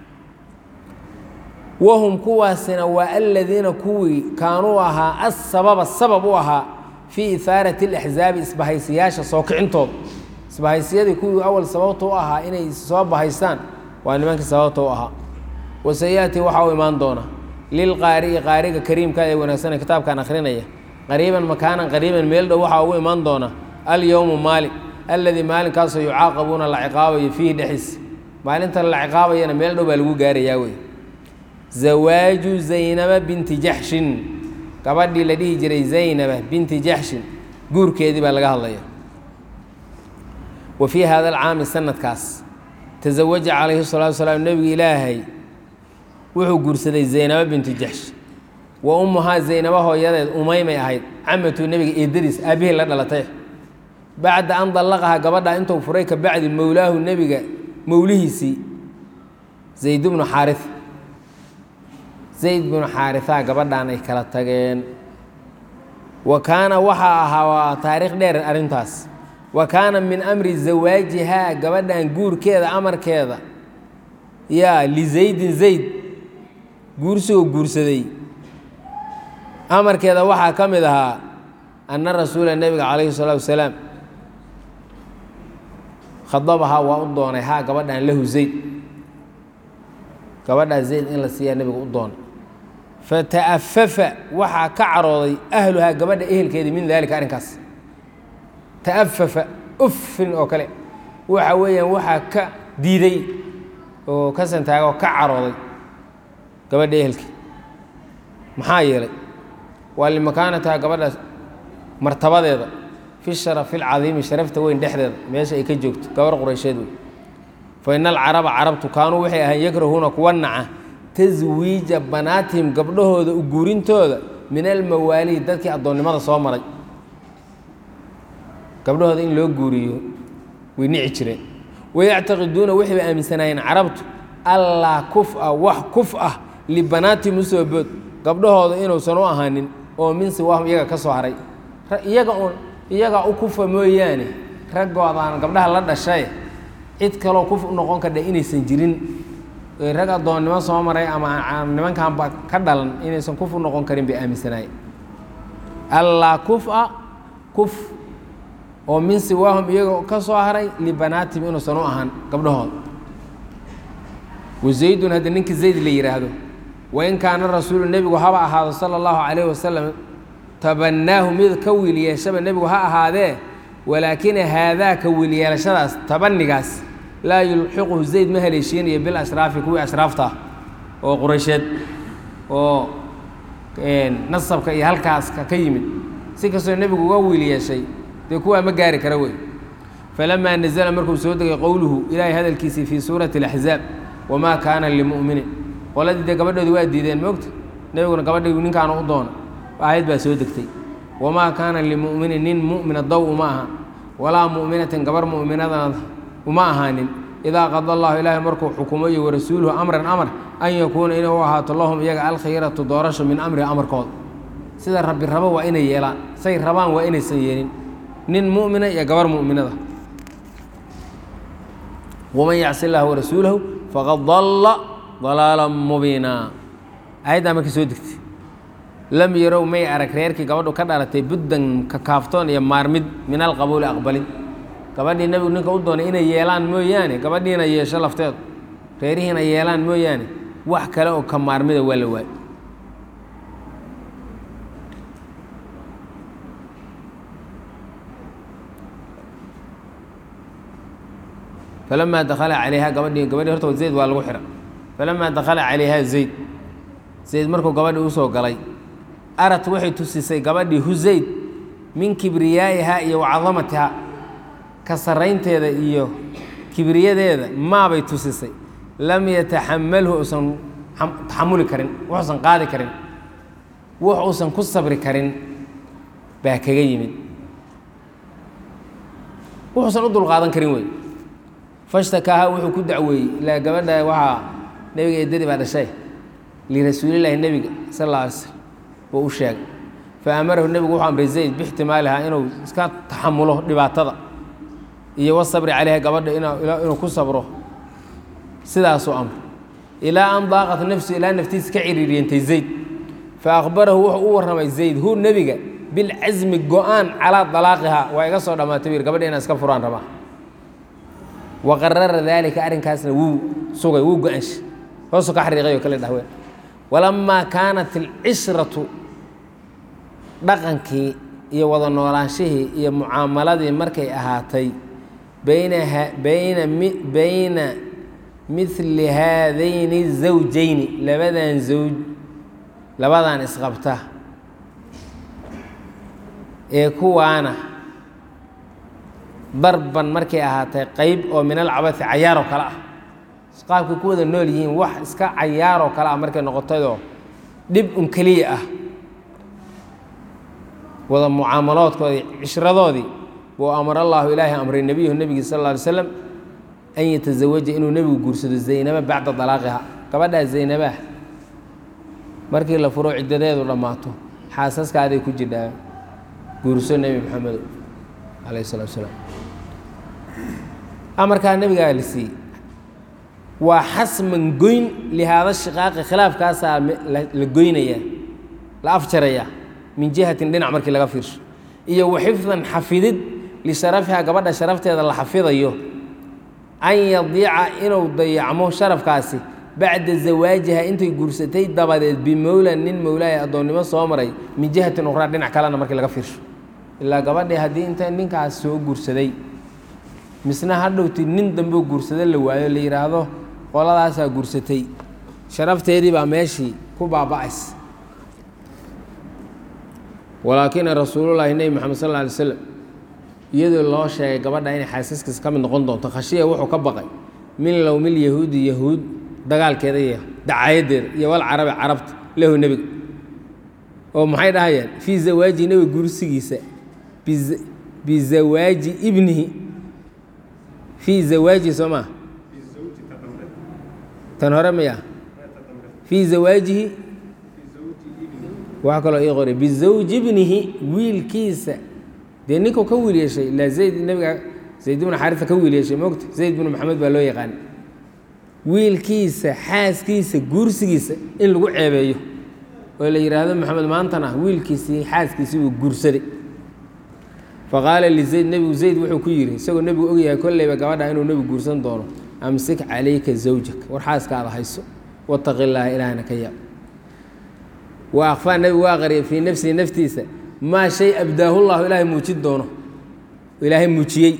wahum kuwaasina waa aladiina kuwii kaanuu ahaa asababa sabab u ahaa fii ihaarati اlaxzaabi isbahaysiyaasha soo kicintooda isbahaysiyadii kuwii awal sababta u ahaa inay soo bahaystaan waa nimankii sababta u ahaa wasayaati waxaa u imaan doona lilqaari'i qaariga kariimka ee wanaagsanee kitaabkan akhrinaya qariiban makaanan qariiban meel dhow waxaa ugu imaan doona alyowmu maalin alladii maalinkaasoo yucaaqabuuna la ciqaabayo fiihi dhexis maalinta la ciqaabayana meel dhow baa lagu gaarayaa wey zawaaju zaynaba binti jaxshin gabadhii la dhihi jiray zaynaba binti jaxshin guurkeedii baa laga hadlaya wa fii hada alcaami sanadkaas tasawaja calayhi salaatu salaam nebiga ilaahay wuxuu guursaday zaynaba binti jaxsh wa ummuhaa zaynaba hooyadeed umaymay ahayd camatu nebiga eedadiis aabbihii la dhalatay bacda an dallaqahaa gabadhaa intuu furay ka bacdi mowlaahu nebiga mowlihiisii zayd bnu xaari zayd binu xaarihaa gabadhan ay kala tageen wa kaana waxaa ahaa waa taariikh dheer arrintaas wa kaana min amri zawaajihaa gabadhan guurkeeda amarkeeda yaa lizaydin zayd guursigoo guursaday amarkeeda waxaa ka mid ahaa anna rasuula nebiga calayhi salaatu wasalaam khadabahaa waa u doonay haa gabadhan lahu zayd gabadhaa zayd in la siiyaa nebiga u doonay fata'afafa waxaa ka carooday ahluhaa gabadha ehelkeedii min daalika arrinkaas ta'afafa uffin oo kale waxa weeyaan waxaa ka diiday oo ka santaaga oo ka carooday gabadha ehelkii maxaa yeelay waa limakaanataha gabadhaas martabadeeda fi sharafi alcadiimi sharafta weyn dhexdeeda meesha ay ka joogto gabar quraysheed wey fa ina alcaraba carabtu kaanuu waxay ahayn yakrahuuna kuwa naca taswiija banaatihim gabdhahooda u guurintooda min almawaalihi dadkii addoonnimada soo maray gabdhahooda in loo guuriyo way nici jireen wayactaqiduuna waxay ba aaminsanaayeen carabtu allaa kuf-a wax kuf ah libanaatihim usoo bood gabdhahooda inuusan u ahaanin oo min siwaahum iyaga ka soo haray iyaga uun iyagaa u kufa mooyaane raggoodaan gabdhaha la dhashay cid kaloo kuf u noqon kardha inaysan jirin rag addoonnimo soo maray ama nimankanba ka dhalan inaysan kuf u noqon karin bay aaminsanaayeen allaa kuf-a kuf oo min siwaahum iyaga ka soo haray libanaatihim inuusan u ahaan gabdhahooda wazaydun hadda ninka zayd la yidhaahdo wain kaana rasuulu nebigu haba ahaado sala allahu calayhi wasalam tabanaahu mid ka wiil yeeshaba nebigu ha ahaadee walaakina haadaa ka wiil yeelashadaas tabanigaas laa yulxiquhu zayd ma haleeshiinayo bil ashraafi kuwii ashraafta ah oo quraysheed oo nasabka iyo halkaaska ka yimid si kastoo nebigu uga wiil yeeshay dee kuwaa ma gaari kara wey falamaa nazla markuu soo degay qowluhu ilaahay hadalkiisii fii suurati اlaxzaab wamaa kaana limu'minin qoladii dee gabadhoodi waa diideen moogta nebiguna gabadhii ninkaana u doona aayad baa soo degtay wamaa kaana limu'minin nin mu'mina dow uma aha walaa mu'minatin gabar mu'minadana uma ahaanin idaa qada allahu ilaahay markuu xukumo iyo warasuuluhu amran amar an yakuuna inay u ahaato lahum iyaga alkhiyaratu doorasho min amrihi amarkooda sida rabbi rabo waa inay yeelaan say rabaan waa inaysan yeelin nin mu'mina iyo gabar mu'minada waman yacsi illaha warasuulahu faqad dalla dalaalan mubiina aayaddaa markii soo degtay lam yarow may arag reerkii gabadhu ka dhalatay buddan kakaaftoon iyo maarmid min alqabuuli aqbalin gabadhii nebigu ninka u doonay inay yeelaan mooyaane gabadhiina yeesho lafteedu reerihiina yeelaan mooyaane wax kale oo ka maarmida waa la waayo falamaa dakala calayha gabadhii gabadhii horta zayd waa lagu xidha falamaa dakala calayha zayd zayd markuu gabadhii usoo galay arat waxay tusisay gabadhii hu zayd min kibriyaa'ihaa iyo wacadamatiha ka sarraynteeda iyo kibriyadeeda maabay tusisay lam yataxamalhu uusan taxamuli karin wuxuusan qaadi karin wux uusan ku sabri karin baa kaga yimid wuxuusan u dulqaadan karin wey fashtakaaha wuxuu ku dacweeyey ilaa gabadha waxaa nebiga eedadii baa dhashay lirasuulilaahi nebiga sal alla alay slm buu u sheegay fa amarahu nebigu wuxuu amray zayd bixtimaalihaa inuu iska taxamulo dhibaatada iyo wasabri calayha gabadha inuu ku sabro sidaasuu amray ilaa an daaqat nafsu ilaa naftiisa ka ciriiriyantay zayd fa akhbarahu wuxuu u warramay zayd hu nebiga bilcasmi go-aan calaa dalaaqihaa waa iga soo dhammaatay bu yidhi gabadha inaan iska furaan rabaa wa qarara daalika arrinkaasna wuu sugay wuu go-aanshay hoosuu ka xariiqay oo kale dhahween walamaa kaanat alcishratu dhaqankii iyo wada noolaanshihii iyo mucaamaladii markay ahaatay baynaha bayna mi bayna midli haadayni zawjayni labadan zawj labadan isqabta ee kuwaana darban markay ahaatay qeyb oo min alcabasi cayaaroo kale ah qaabkay ku wada nool yihiin wax iska cayaaroo kale ah markay noqotayoo dhib un keliya ah wada mucaamaloodkoodii cishradoodii buu amar allaahu ilaahay amray nebiyahu nebigii sal alla alay slam an yatazawaja inuu nebigu guursado zaynaba bacda dalaaqiha gabadhaa zaynabah markii la furo ciddadeedu dhammaato xaasaskaaday ku jidhaa guurso nebi maxamedo calayh salatu salaam amarkaa nebigaa la siiyey waa xasman goyn lihaada shiqaaqi khilaafkaasaa la goynayaa la afjarayaa min jihatin dhinac markii laga fiirsho iyo wa xifdan xafidid lisharafiha gabadha sharafteeda la xafidayo an yadiica inuu dayacmo sharafkaasi bacda zawaajiha intay guursatay dabadeed bimowlan nin mowlaaya addoonnimo soo maray min jihatin ukhraa dhinac kalena markii laga fiirsho ilaa gabadhii haddii inta ninkaas soo guursaday misna hadhowti nin dambeo guursado la waayo la yidhaahdo qoladaasaa guursatay sharafteedii baa meeshii ku baaba'ays walaakina rasuulullaahi nebi moxamed sal alla alay slam iyadoo loo sheegay gabadha inay xaasaskiisa ka mid noqon doonto khashiya wuxuu ka baqay min lowmil yahuudi yahuud dagaalkeeda iyo dacaayadeeda iyo wal carabi carabta lahu nebiga oo maxay dhahayaan fii zawaaji nebiga guursigiisa bizawaaji ibnihi fii zawaajihi soo maa tan hore maya fii zawaajihi waxaa kaloo ii qoray bizawji ibnihi wiilkiisa dee ninkuu ka wiil yeeshay ilaa zayd nabiga zayd ibnu xaarisa ka wiil yeeshay moogta zayd binu maxamed baa loo yaqaan wiilkiisa xaaskiisa guursigiisa in lagu ceebeeyo oo la yidhaahdo maxamed maantana wiilkiisii xaaskiisii uu guursaday faqaala lizayd nebigu zayd wuxuu ku yidhi isagoo nebigu ogyahay kolleyba gabadha inuu nebigu guursan doono amsik calayka zawjak war xaaskaada hayso wataqi llaaha ilaahna ka yaab wa akfaa nebigu waa qariyay fii nafsihi naftiisa maa shay abdaahu llahu ilaahay muujin doono ilaahay muujiyey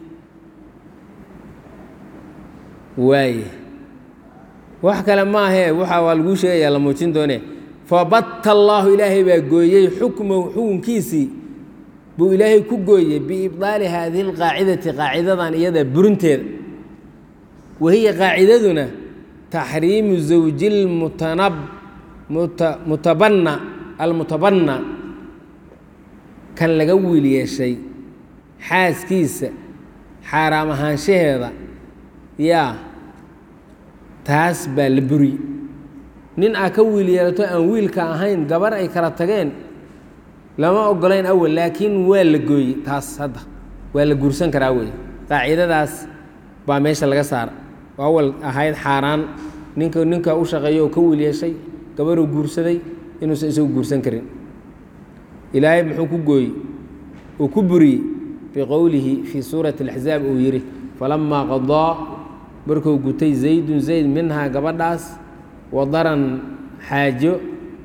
waaye wax kale maahee waxa waa laguu sheegayaa la muujin doone fabatta allaahu ilaahay baa gooyey xukmahu xukunkiisii buu ilaahay ku gooyey biibdaali haadihi alqaacidati qaacidadan iyada burinteeda wahiya qaacidaduna taxriimu zawji lmutanab mutabanna almutabanna kan laga wiil yeeshay xaaskiisa xaaraam ahaanshaheeda yaa taas baa la buriyey nin aa ka wiil yeelato aan wiilka ahayn gabar ay kala tageen lama ogolayn awal laakiin waa la gooyey taas hadda waa la guursan karaa wey qaacidadaas baa meesha laga saara oo awal ahayd xaaraan ninka ninka u shaqeeyo oo ka wiil yeeshay gabaruu guursaday inuusan isagu guursan karin ilaahay muxuu ku gooyey uu ku buriyey biqowlihi fii suurati اlaxzaab uu yidhi falamaa qadaa markuu gutay zaydun zayd minhaa gabadhaas wadaran xaajo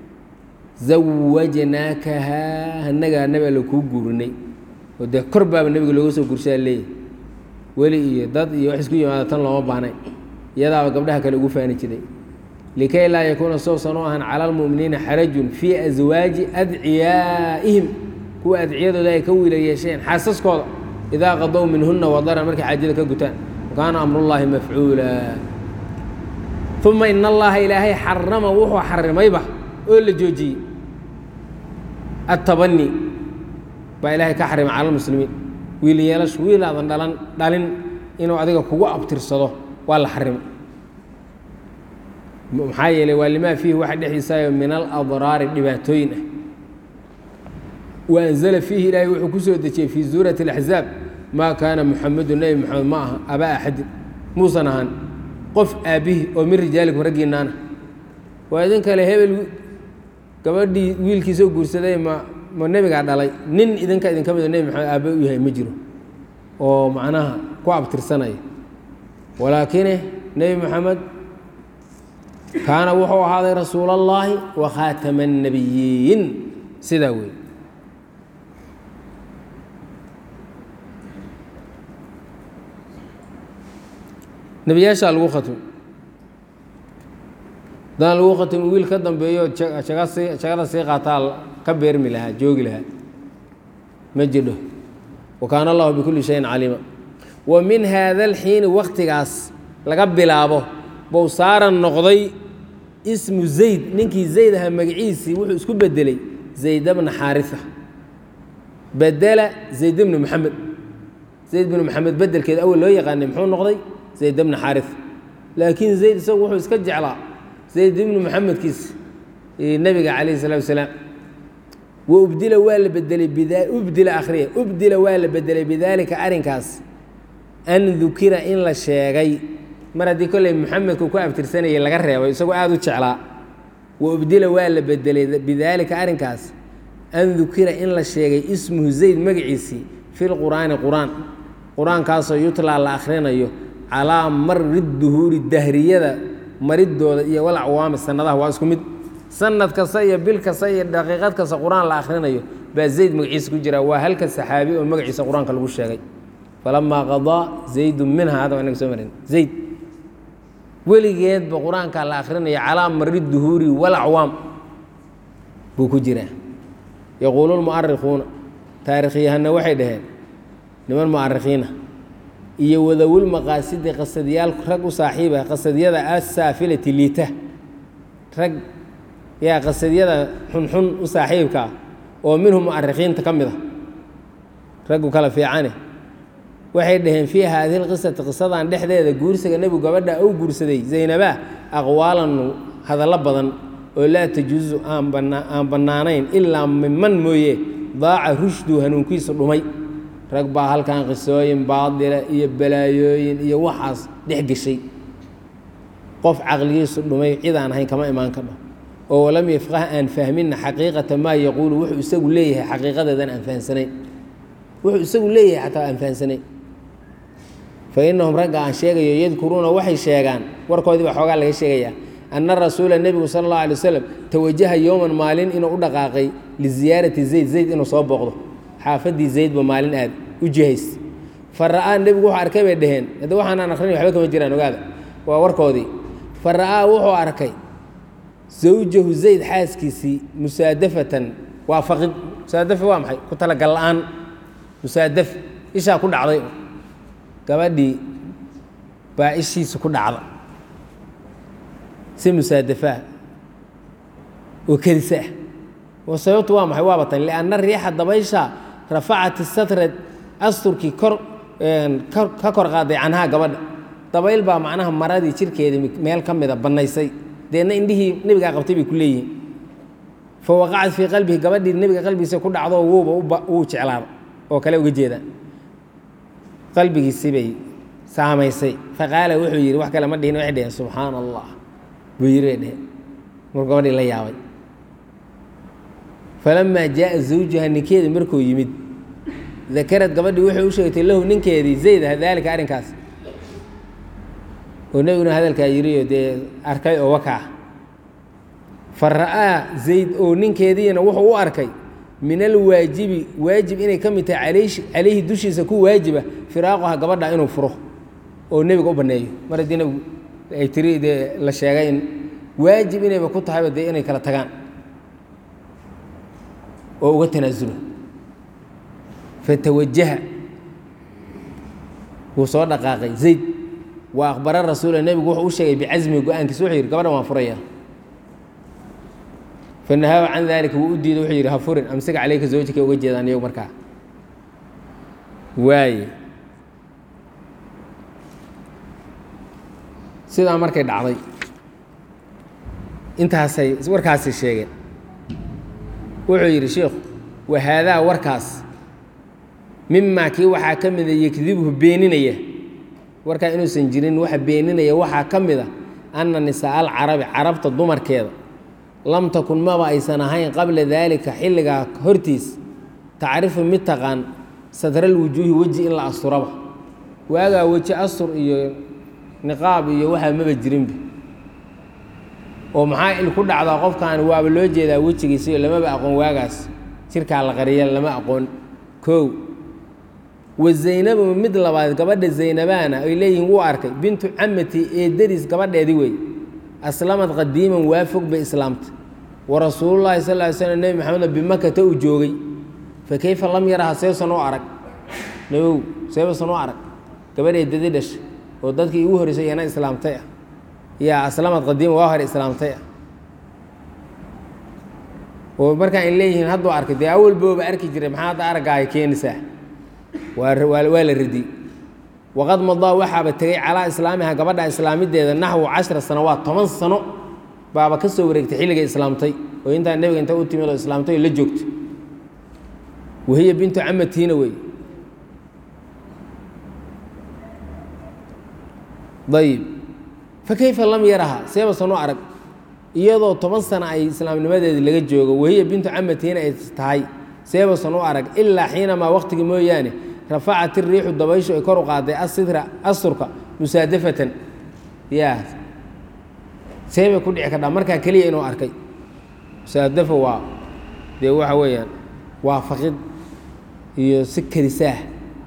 zawajnaakahaa hanagaa nabi alla kuu guurinay oo dee kor baaba nebiga looga soo gurshaa leeyahy weli iyo dad iyo wax isku yimaada tan looma baahnay iyadaaba gabdhaha kale ugu faani jiray likay laa yakuuna sousan u ahan cala almu'miniina xarajun fii aswaaji adciyaa'ihim kuwa adciyadooda ay ka wiila yeesheen xaasaskooda idaa qadow minhuna wadaran markay xaajada ka gutaan kaana amrullaahi mafcuula uma in allaha ilaahay xarama wuxuu xarimayba oo la joojiyey attabani baa ilaahay ka xarimay cala lmuslimiin wiil yeelashu wiil aadan dhalan dhalin inuu adiga kugu abtirsado waa la xarimay maxaa yeeley waa limaa fiihi waxa dhexdiisaayo min aladraari dhibaatooyin ah wa anzala fiihi ilaahay wuxuu ku soo dejiyey fii suurati اlaxzaab maa kaana muxamedu nebi moxamed ma aha abaa axadin muusan ahaan qof aabbihi oo min rijaalikum raggiinaana waa idin kale hebel gabadhii wiilkiisoo guursaday ma ma nebigaa dhalay nin idinka idinka mido nebi maxamed aabbe u yahay ma jiro oo macnaha ku abtirsanaya walaakine nebi moxamed kaana wuxuu ahaaday rasuul اllaahi wa khaatama الnabiyiin sidaa wey nebiyaashaa lagu khatmay hadaan lagu khatmi wiil ka dambeeyo jaga sii jagada sii qaataa ka beermi lahaa joogi lahaa ma jidho wa kaana allahu bikulli shayin caliima wa min haada alxiini waktigaas laga bilaabo bou saaran noqday ismu zayd ninkii zayd ahaa magaciisii wuxuu isku bedelay zayd bna xaarisa bedela zayd bni moxamed zayd bni moxamed bedelkeeda awel loo yaqaanay muxuu noqday zayd bni xaarisa laakiin zayd isagu wuxuu iska jeclaa zayd ibni moxamedkiis nebiga calayh salatu wasalaam wa ubdila waa la bedelay ubdila akhriya ubdila waa la bedelay bidaalika arrinkaas an dukira in la sheegay mar haddii kolley moxamedku ku abtirsanayay laga reebay isagoo aada u jeclaa wa ubdila waa la bedelay bidaalika arrinkaas an dukira in la sheegay ismuhu zayd magaciisii fi lqur'aani qur-aan qur-aankaasoo yutlaa la akhrinayo calaa mari duhuuri dahriyada maridooda iyo walacwaami sanadaha waa isku mid sanad kasta iyo bil kasta iyo daqiiqad kasta qur-aan la akhrinayo baa zayd magaciisa ku jira waa halka saxaabi oo magaciisa qur-aanka lagu sheegay falamaa qadaa zaydu minha hadda waa inaga soo marin zayd weligeedba qur-aanka la akrinaya calaa mari duhuuri walacwaam buu ku jiraa yaquulu lmu'arikuuna taarikhyahanna waxay dhaheen niman mu'arikiina iyo wadawul maqaasidi qasadiyaal rag u saaxiiba qasadyada asaafilati liita rag yaa qasadyada xunxun u saaxiibka ah oo minhum mu'arikiinta ka mid a raggu kala fiicane waxay dhaheen fii haadihi lqisati qisadan dhexdeeda guursiga nebigu gabadha uu guursaday zaynaba aqwaalan hadallo badan oo laa tajuusu aan bannaanayn ilaa miman mooye daaca rushdu hanuunkiisu dhumay rag baa halkan qisooyin baadila iyo balaayooyin iyo waxaas dhex geshay qof caqligiisu dhumay cid aan ahayn kama imaan kadho oo walam yafqah aan fahminna xaqiiqata maa yaquulu wuxuu isagu leeyahay xaqiiqadeedan aan fahansanayn wuxuu isagu leeyahay xataa aan fahansanayn fa innahum ragga aan sheegayo yadkuruuna waxay sheegaan warkoodii baa xoogaa laga sheegayaa anna rasuula nebigu sala allahu alay wasalam tawajaha yowman maalin inuu u dhaqaaqay liziyaarati zayd zayd inuu soo booqdo xaafaddii zaydba maalin aad u jihays fa ra'aa nebigu wuxuu arkay bay dhaheen hadda waxaanaan akrinay waxba kama jiraan ogaada waa warkoodii fa ra'aa wuxuu arkay zawjahu zayd xaaskiisii musaadafatan waa faqid musaadafa waa maxay ku talagal la'aan musaadaf ishaa ku dhacday gabadhii baa ishiisa ku dhacda si musaadafaa oo kedisa ah oo sababtu waa maxay waaba tan lianna riixa dabaysha rafacat satrad asturkii kor ka kor qaaday canhaa gabadha dabayl baa macnaha maradii jirkeedii meel ka mida bannaysay deedna indhihii nebigaa qabtay bay ku leeyihiin fa waqacat fii qalbihi gabadhii nebiga qalbigiisa ku dhacdo wuuba wuu jeclaada oo kale uga jeeda qalbigiisi bay saamaysay faqaala wuxuu yidhi wax kale ma dhihin waxay dheheen subxaana allah buu yidhi bay dheheen markuu gabadhii la yaabay falamaa jaaa zawjaha ninkeedii markuu yimid dakarad gabadhii waxay u sheegtay lahu ninkeedii zaydah daalika arrinkaas oo nebiguna hadalkaa yidhiyo dee arkay oo wakaa fa ra'aa zayd oo ninkeediina wuxuu u arkay min alwaajibi waajib inay ka mid tahay calayhi dushiisa ku waajiba firaaquha gabadha inuu furo oo nebiga u banneeyo mar haddii nebigu ay tiri dee la sheegay in waajib inayba ku tahayba dee inay kala tagaan oo uga tanaasulo fatawajaha wuu soo dhaqaaqay zayd wa aqbara rasuula nebigu wuxuu u sheegay bicasmi go-aankiisa wuxuu yidhi gabadhan waan furaya fanahaaba can daalika wuu u diiday wuxuu yidhi ha furin amsika caleyka zawjika uga jeedaan iyagu markaa waaye sidaa markay dhacday intaasay warkaasay sheegeen wuxuu yidhi sheikhu wa haadaa warkaas mimaa kii waxaa ka mida yakdibhu beeninaya warkaa inuusan jirin waxa beeninaya waxaa ka mid a anna nisaa alcarabi carabta dumarkeeda lam takun maba aysan ahayn qabla daalika xilligaa hortiis tacrifu mid taqaan satral wujuuhi weji in la asturaba waagaa weji astur iyo niqaab iyo waxaa maba jirinba oo maxaa il ku dhacdaa qofkan waaba loo jeedaa wejigiisa iyo lamaba aqoon waagaas jirkaa la qariya lama aqoon kow wa zaynabu mid labaad gabadha zaynabaana ay leeyihiin wuu arkay bintu camati eedadiis gabadheedii wey aslamad qadiiman waa fog bay islaamtay wa rasuulullaahi sal ly slm nebi maxamedna bimakata uu joogay fa keyfa lam yaraha seesan u arag nabow seebasan u arag gabadh eedadii dhashay oo dadkii igu horreysay iyana islaamtay ah yaa aslamad qadiima waa hore islaamtay ah oo markaan ay leeyihiin hadduu arkay dee awal booba arki jiray maxaa hadda araggaaya keenaysaa waa waa la radiyey waqad madaa waxaaba tegey calaa islaamiha gabadha islaamideeda naxwu cashra sanawaat toban sano baaba ka soo wareegtay xilligay islaamtay oo intaa nebiga inta u timid oo islaamtay oo la joogtay wahiya bintu camatiina wey ayib fa kayfa lam yaraha seebasan u arag iyadoo toban sano ay islaamnimadeedii laga joogo wahiya bintu camatiina ay tahay seebasan u arag ilaa xiinamaa waqtigii mooyaane rafacat iriixu dabayshu ay kor u qaaday asitra asturka musaadafatan ya seebay ku dhici kardhaa markaa keliya inuu arkay musaadafa waa dee waxa weeyaan waa faqid iyo si kelisaah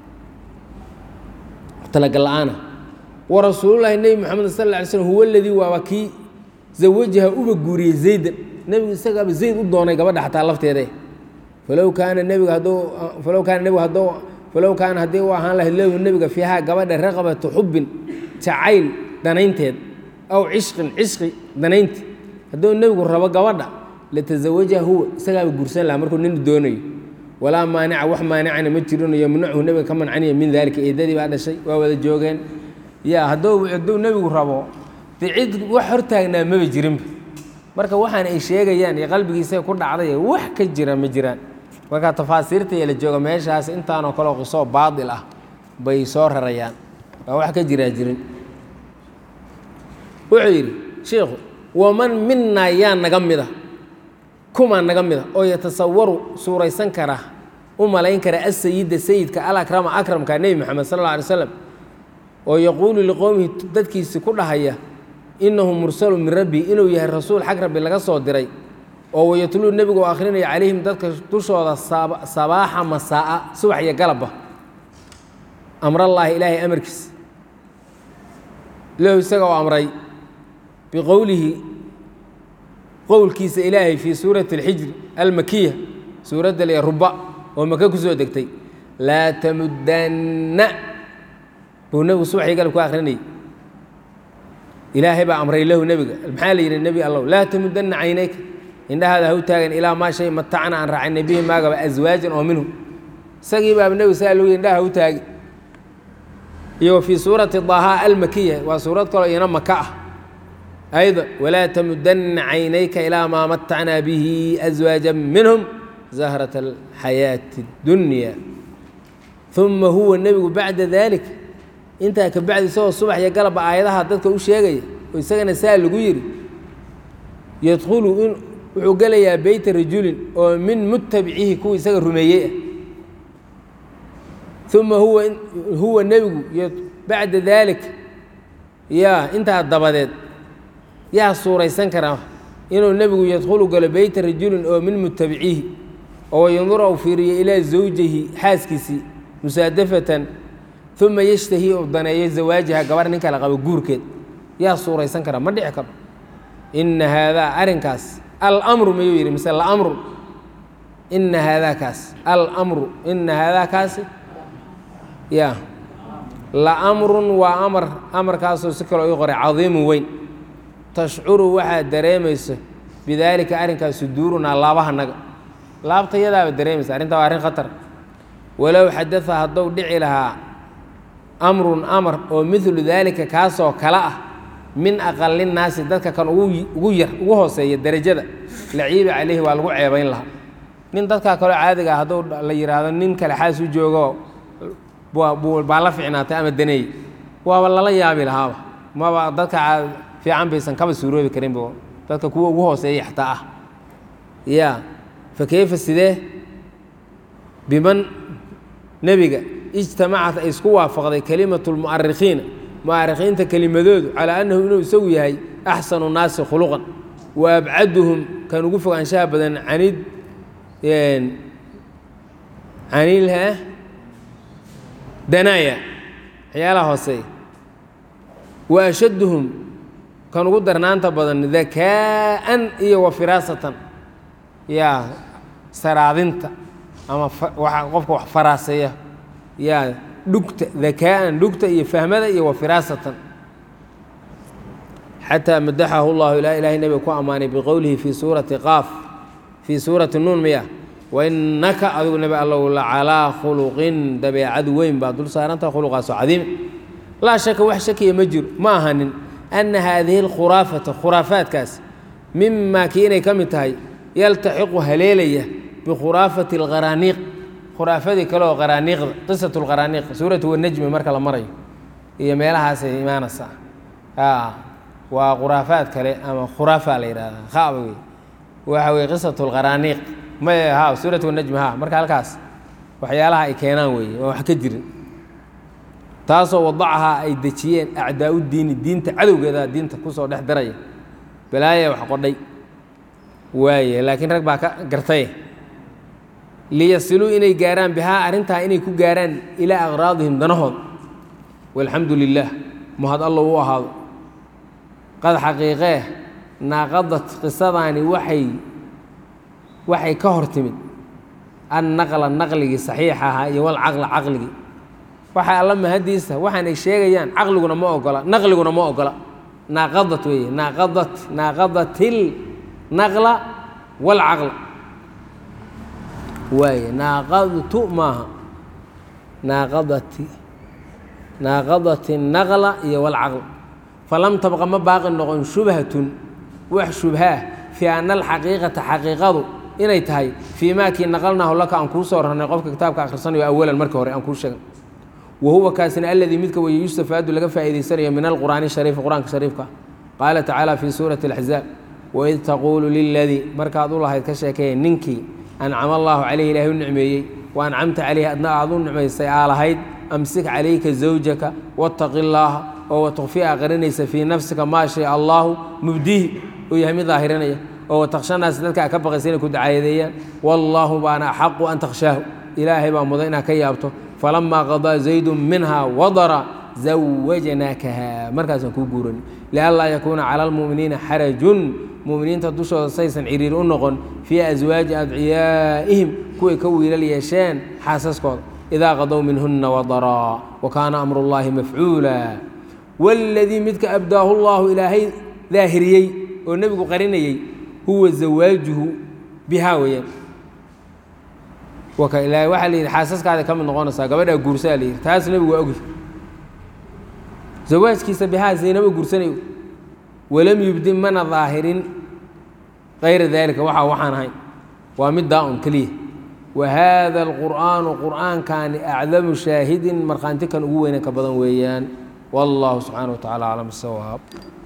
talagal la-aana wa rasuulullaahi nebi moxamed sal lla alay slm huwa aladii waaba kii zawajaha uba guuriyey zaydan nebigu isagaaba zayd u doonay gabadha xataa lafteeda falow kaana nebiga hadduu falow kaana nebigu hadduu falow kaana haddii u ahaan lahayd lahu nebiga fiihaa gabadha raqabatu xubbin jacayl danaynteed aw cishqin cishqi danaynti hadduu nebigu rabo gabadha latazawajaha huwa isagaaba guursan lahaa markuu nin doonayo walaa maanica wax maanicana ma jirino yamnachu nebiga ka mancaniya min daalika eedadii baa dhashay waa wada joogeen ya hadduu hadduu nebigu rabo dee cid wax hortaagnaa maba jirinba marka waxaan ay sheegayaan iyo qalbigiisa ku dhacday wax ka jira ma jiraan marka tafaasiirta ee la jooga meeshaas intaanoo kaleo qisoo baadil ah bay soo rarayaan waa wax ka jiraa jirin wuxuu yidhi shiikhu waman minaa yaa naga mida kumaa naga mida oo yatasawaru suuraysan kara u malayn kara asayida sayidka alakrama akramka nebi moxamed sal alla alay slam oo yaquulu liqowmihi dadkiisi ku dhahaya inahu mursalu min rabbi inuu yahay rasuul xag rabbi laga soo diray oo wayatluu nebigu u akhrinaya calayhim dadka dushooda sabaaxa masaa'a subax iyo galabba amrallaahi ilaahay amarkiis lahu isaga oo amray biqowlihi qowlkiisa ilaahay fii suurati alxijri almakiya suuradda le ruba oo maka ku soo degtay laa tamudanna buu nebigu subaxii galab ku akhrinayay ilaahay baa amray lahu nebiga maxaa la yidhi nebi allow laa tamudanna caynayka indhahaada ha u taagan ilaa maa shay matacna aan raacay bihi maagaba aswaajan oo minhu isagii baaba nebigu saa loogi indhaha ha u taagi iyo fii suurati daaha almakiya waa suurad kaloo iyana maka ah ayda walaa tamudanna caynayka ilaa maa matacnaa bihi aswaajan minhum zahrata alxayaati اdunya uma huwa nebigu bacda dalik intaa ka bacdi isagoo subax iyo galabba aayadaha dadka u sheegaya oo isagana saa lagu yidhi yadkhulu in wuxuu gelayaa beyta rajulin oo min mutabicihi kuwa isaga rumeeyey ah uma huwa huwa nebigu bacda dalik yaa intaa dabadeed yaa suuraysan karaa inuu nebigu yadkhulu galo beyta rajulin oo min mutabicihi oo yandura u fiiriyo ilaa zawjihi xaaskiisii musaadafatan uma yashtahi u daneeyo zawaajaha gabar nin kale qabo guurkeed yaa suuraysan karaa ma dhici karo ina haadaa arrinkaas almru mayuu yidhi mise lamru ina haadaa kaas almru ina haadaa kaasi ya laamrun waa amar amarkaasoo si kaloo ii qoray cadiimu weyn tashcuru waxaad dareemayso bidaalika arrinkaas suduurunaa laabahanaga laabtayadaaba dareemaysa arrintaa waa arrin khatar walow xadaa haddou dhici lahaa amrun amar oo midlu daalika kaasoo kale ah min aqali naasi dadka kan ugu yar ugu hooseeya derajada laciiba calayhi waa lagu ceebayn lahaa nin dadkaa kaloo caadiga ah hadduu la yidhaahdo nin kale xaas u joogo baa la ficnaatay ama daneey waaba lala yaabi lahaaba maba dadka fiican baysan kaba suuroobi karinba dadka kuwa ugu hooseeya xataa ah ya fa keyfa sidee biman nebiga ijtamacat ay isku waafaqday kelimatu lmu'arikhiina mu'arikhiinta kelimadoodu calaa annahu inuu isagu yahay axsanu naasi khuluqan wa abcaduhum kan ugu fogaanshaha badan canid canilha danaaya waxyaalaha hooseeya wa ashadduhum kan ugu darnaanta badan dakaa'an iyo wa firaasatan yaa saraadinta ama qofka wax faraaseeya yaa dhugta dakaa'an dhugta iyo fahmada iyo wa firaasatan xataa madaxahu llahu ilaa ilahay nebiga ku ammaanay biqowlihi fii suurati qaaf fii suurati nuun miya wainaka adigu nebi allow la calaa khuluqin dabeecad weyn baa dul saarantaha khuluqaasoo cadiima laa shaka wax shakiya ma jiro ma ahanin ana haadihi alkhuraafata khuraafaadkaas mimaa kii inay ka mid tahay yaltaxiqu haleelaya bikhuraafati alqaraaniiq khuraafadii kale oo qaraaniiqda qisatu lqaraaniiq suuratu wanajmi marka la marayo iyo meelahaasay imaanaysaa waa khuraafaad kale ama khuraafa la yidhahdaa khaba wey waxa weye qisatu lqaraaniiq may ha suuratu wanajmi ha marka halkaas waxyaalaha ay keenaan weeye oo wax ka jirin taasoo wadacahaa ay dejiyeen acdaau diini diinta cadowgeeda diinta kusoo dhex daraya balaaya wax qodhay waaye laakiin rag baa ka gartaye liyasiluu inay gaaraan bihaa arrintaa inay ku gaaraan ilaa aqraadihim danahood walxamdu lilaah mahad allo u ahaado qad xaqiiqee naaqadad qisadaani waxay waxay ka hor timid annaqla naqligii saxiixa ahaa iyo walcaqla caqligii waxaa alla mahadiisa waxaanay sheegayaan caqliguna ma ogola naqliguna ma ogola naaqadat weeye naaqadat naaqadatil naqla walcaqla waaye naaqadtu maaha naaqadati naaqadati naqla iyo walcaql falam tabqa ma baaqi noqon shubhatun wax shubhaa fii ana alxaqiiqata xaqiiqadu inay tahay fii maa kii naqalnaahu laka aan kuu soo rarnay qofka kitaabka akhrisanayo awalan marka hore aan kuu sheegay wa huwa kaasina aladii midka weeye yustafaadu laga faa'iidaysanayo min alqur'aani shariifi qur-aanka shariifka qaala tacaala fii suurati alaxzaab waid taquulu liladii markaad u lahayd ka sheekeeye ninkii ancama allaahu caleyhi ilaahay u nicmeeyey wa ancamta caleyhi adna aad u nicmaysay aa lahayd amsik calayka zawjaka wattaqi llaaha oo watukfi aa qarinaysa fii nafsika maa shay allaahu mubdihi uu yahay mid daahirinaya oo watakhshanaas dadka ka baqaysa inay ku dacaayadeeyaan wallaahu baana axaqu an takhshaahu ilaahay baa mudan inaad ka yaabto falamaa qadaa zaydun minha wadara zawajnaakaha markaasaan kuu guuran lianlaa yakuuna cala almu'miniina xarajun mu'miniinta dushooda saysan ciriir u noqon fii aswaaji adciyaa'ihim kuway ka wiilal yeesheen xaasaskooda idaa qadow minhuna wadaraa wa kaana amru llaahi mafcuula waladii midka abdaahu llaahu ilaahay daahiriyey oo nebigu qarinayey huwa zawaajuhu bihaa weeyaan waxaa la yidhi xaasaskaada ka mid noqonaysaa gabadhaa guursaa la yidhi taas nebigu waa ogy zawaajkiisa bihaa zaynaba guursanayo walam yubdin mana daahirin kayra daalika waxa waxaan ahayn waa mid daa-un keliya wa haada alqur'aanu qur'aankani acdamu shaahidin markhaanti kan ugu weynan ka badan weeyaan wallahu subxaana wa tacala aclam bisawaab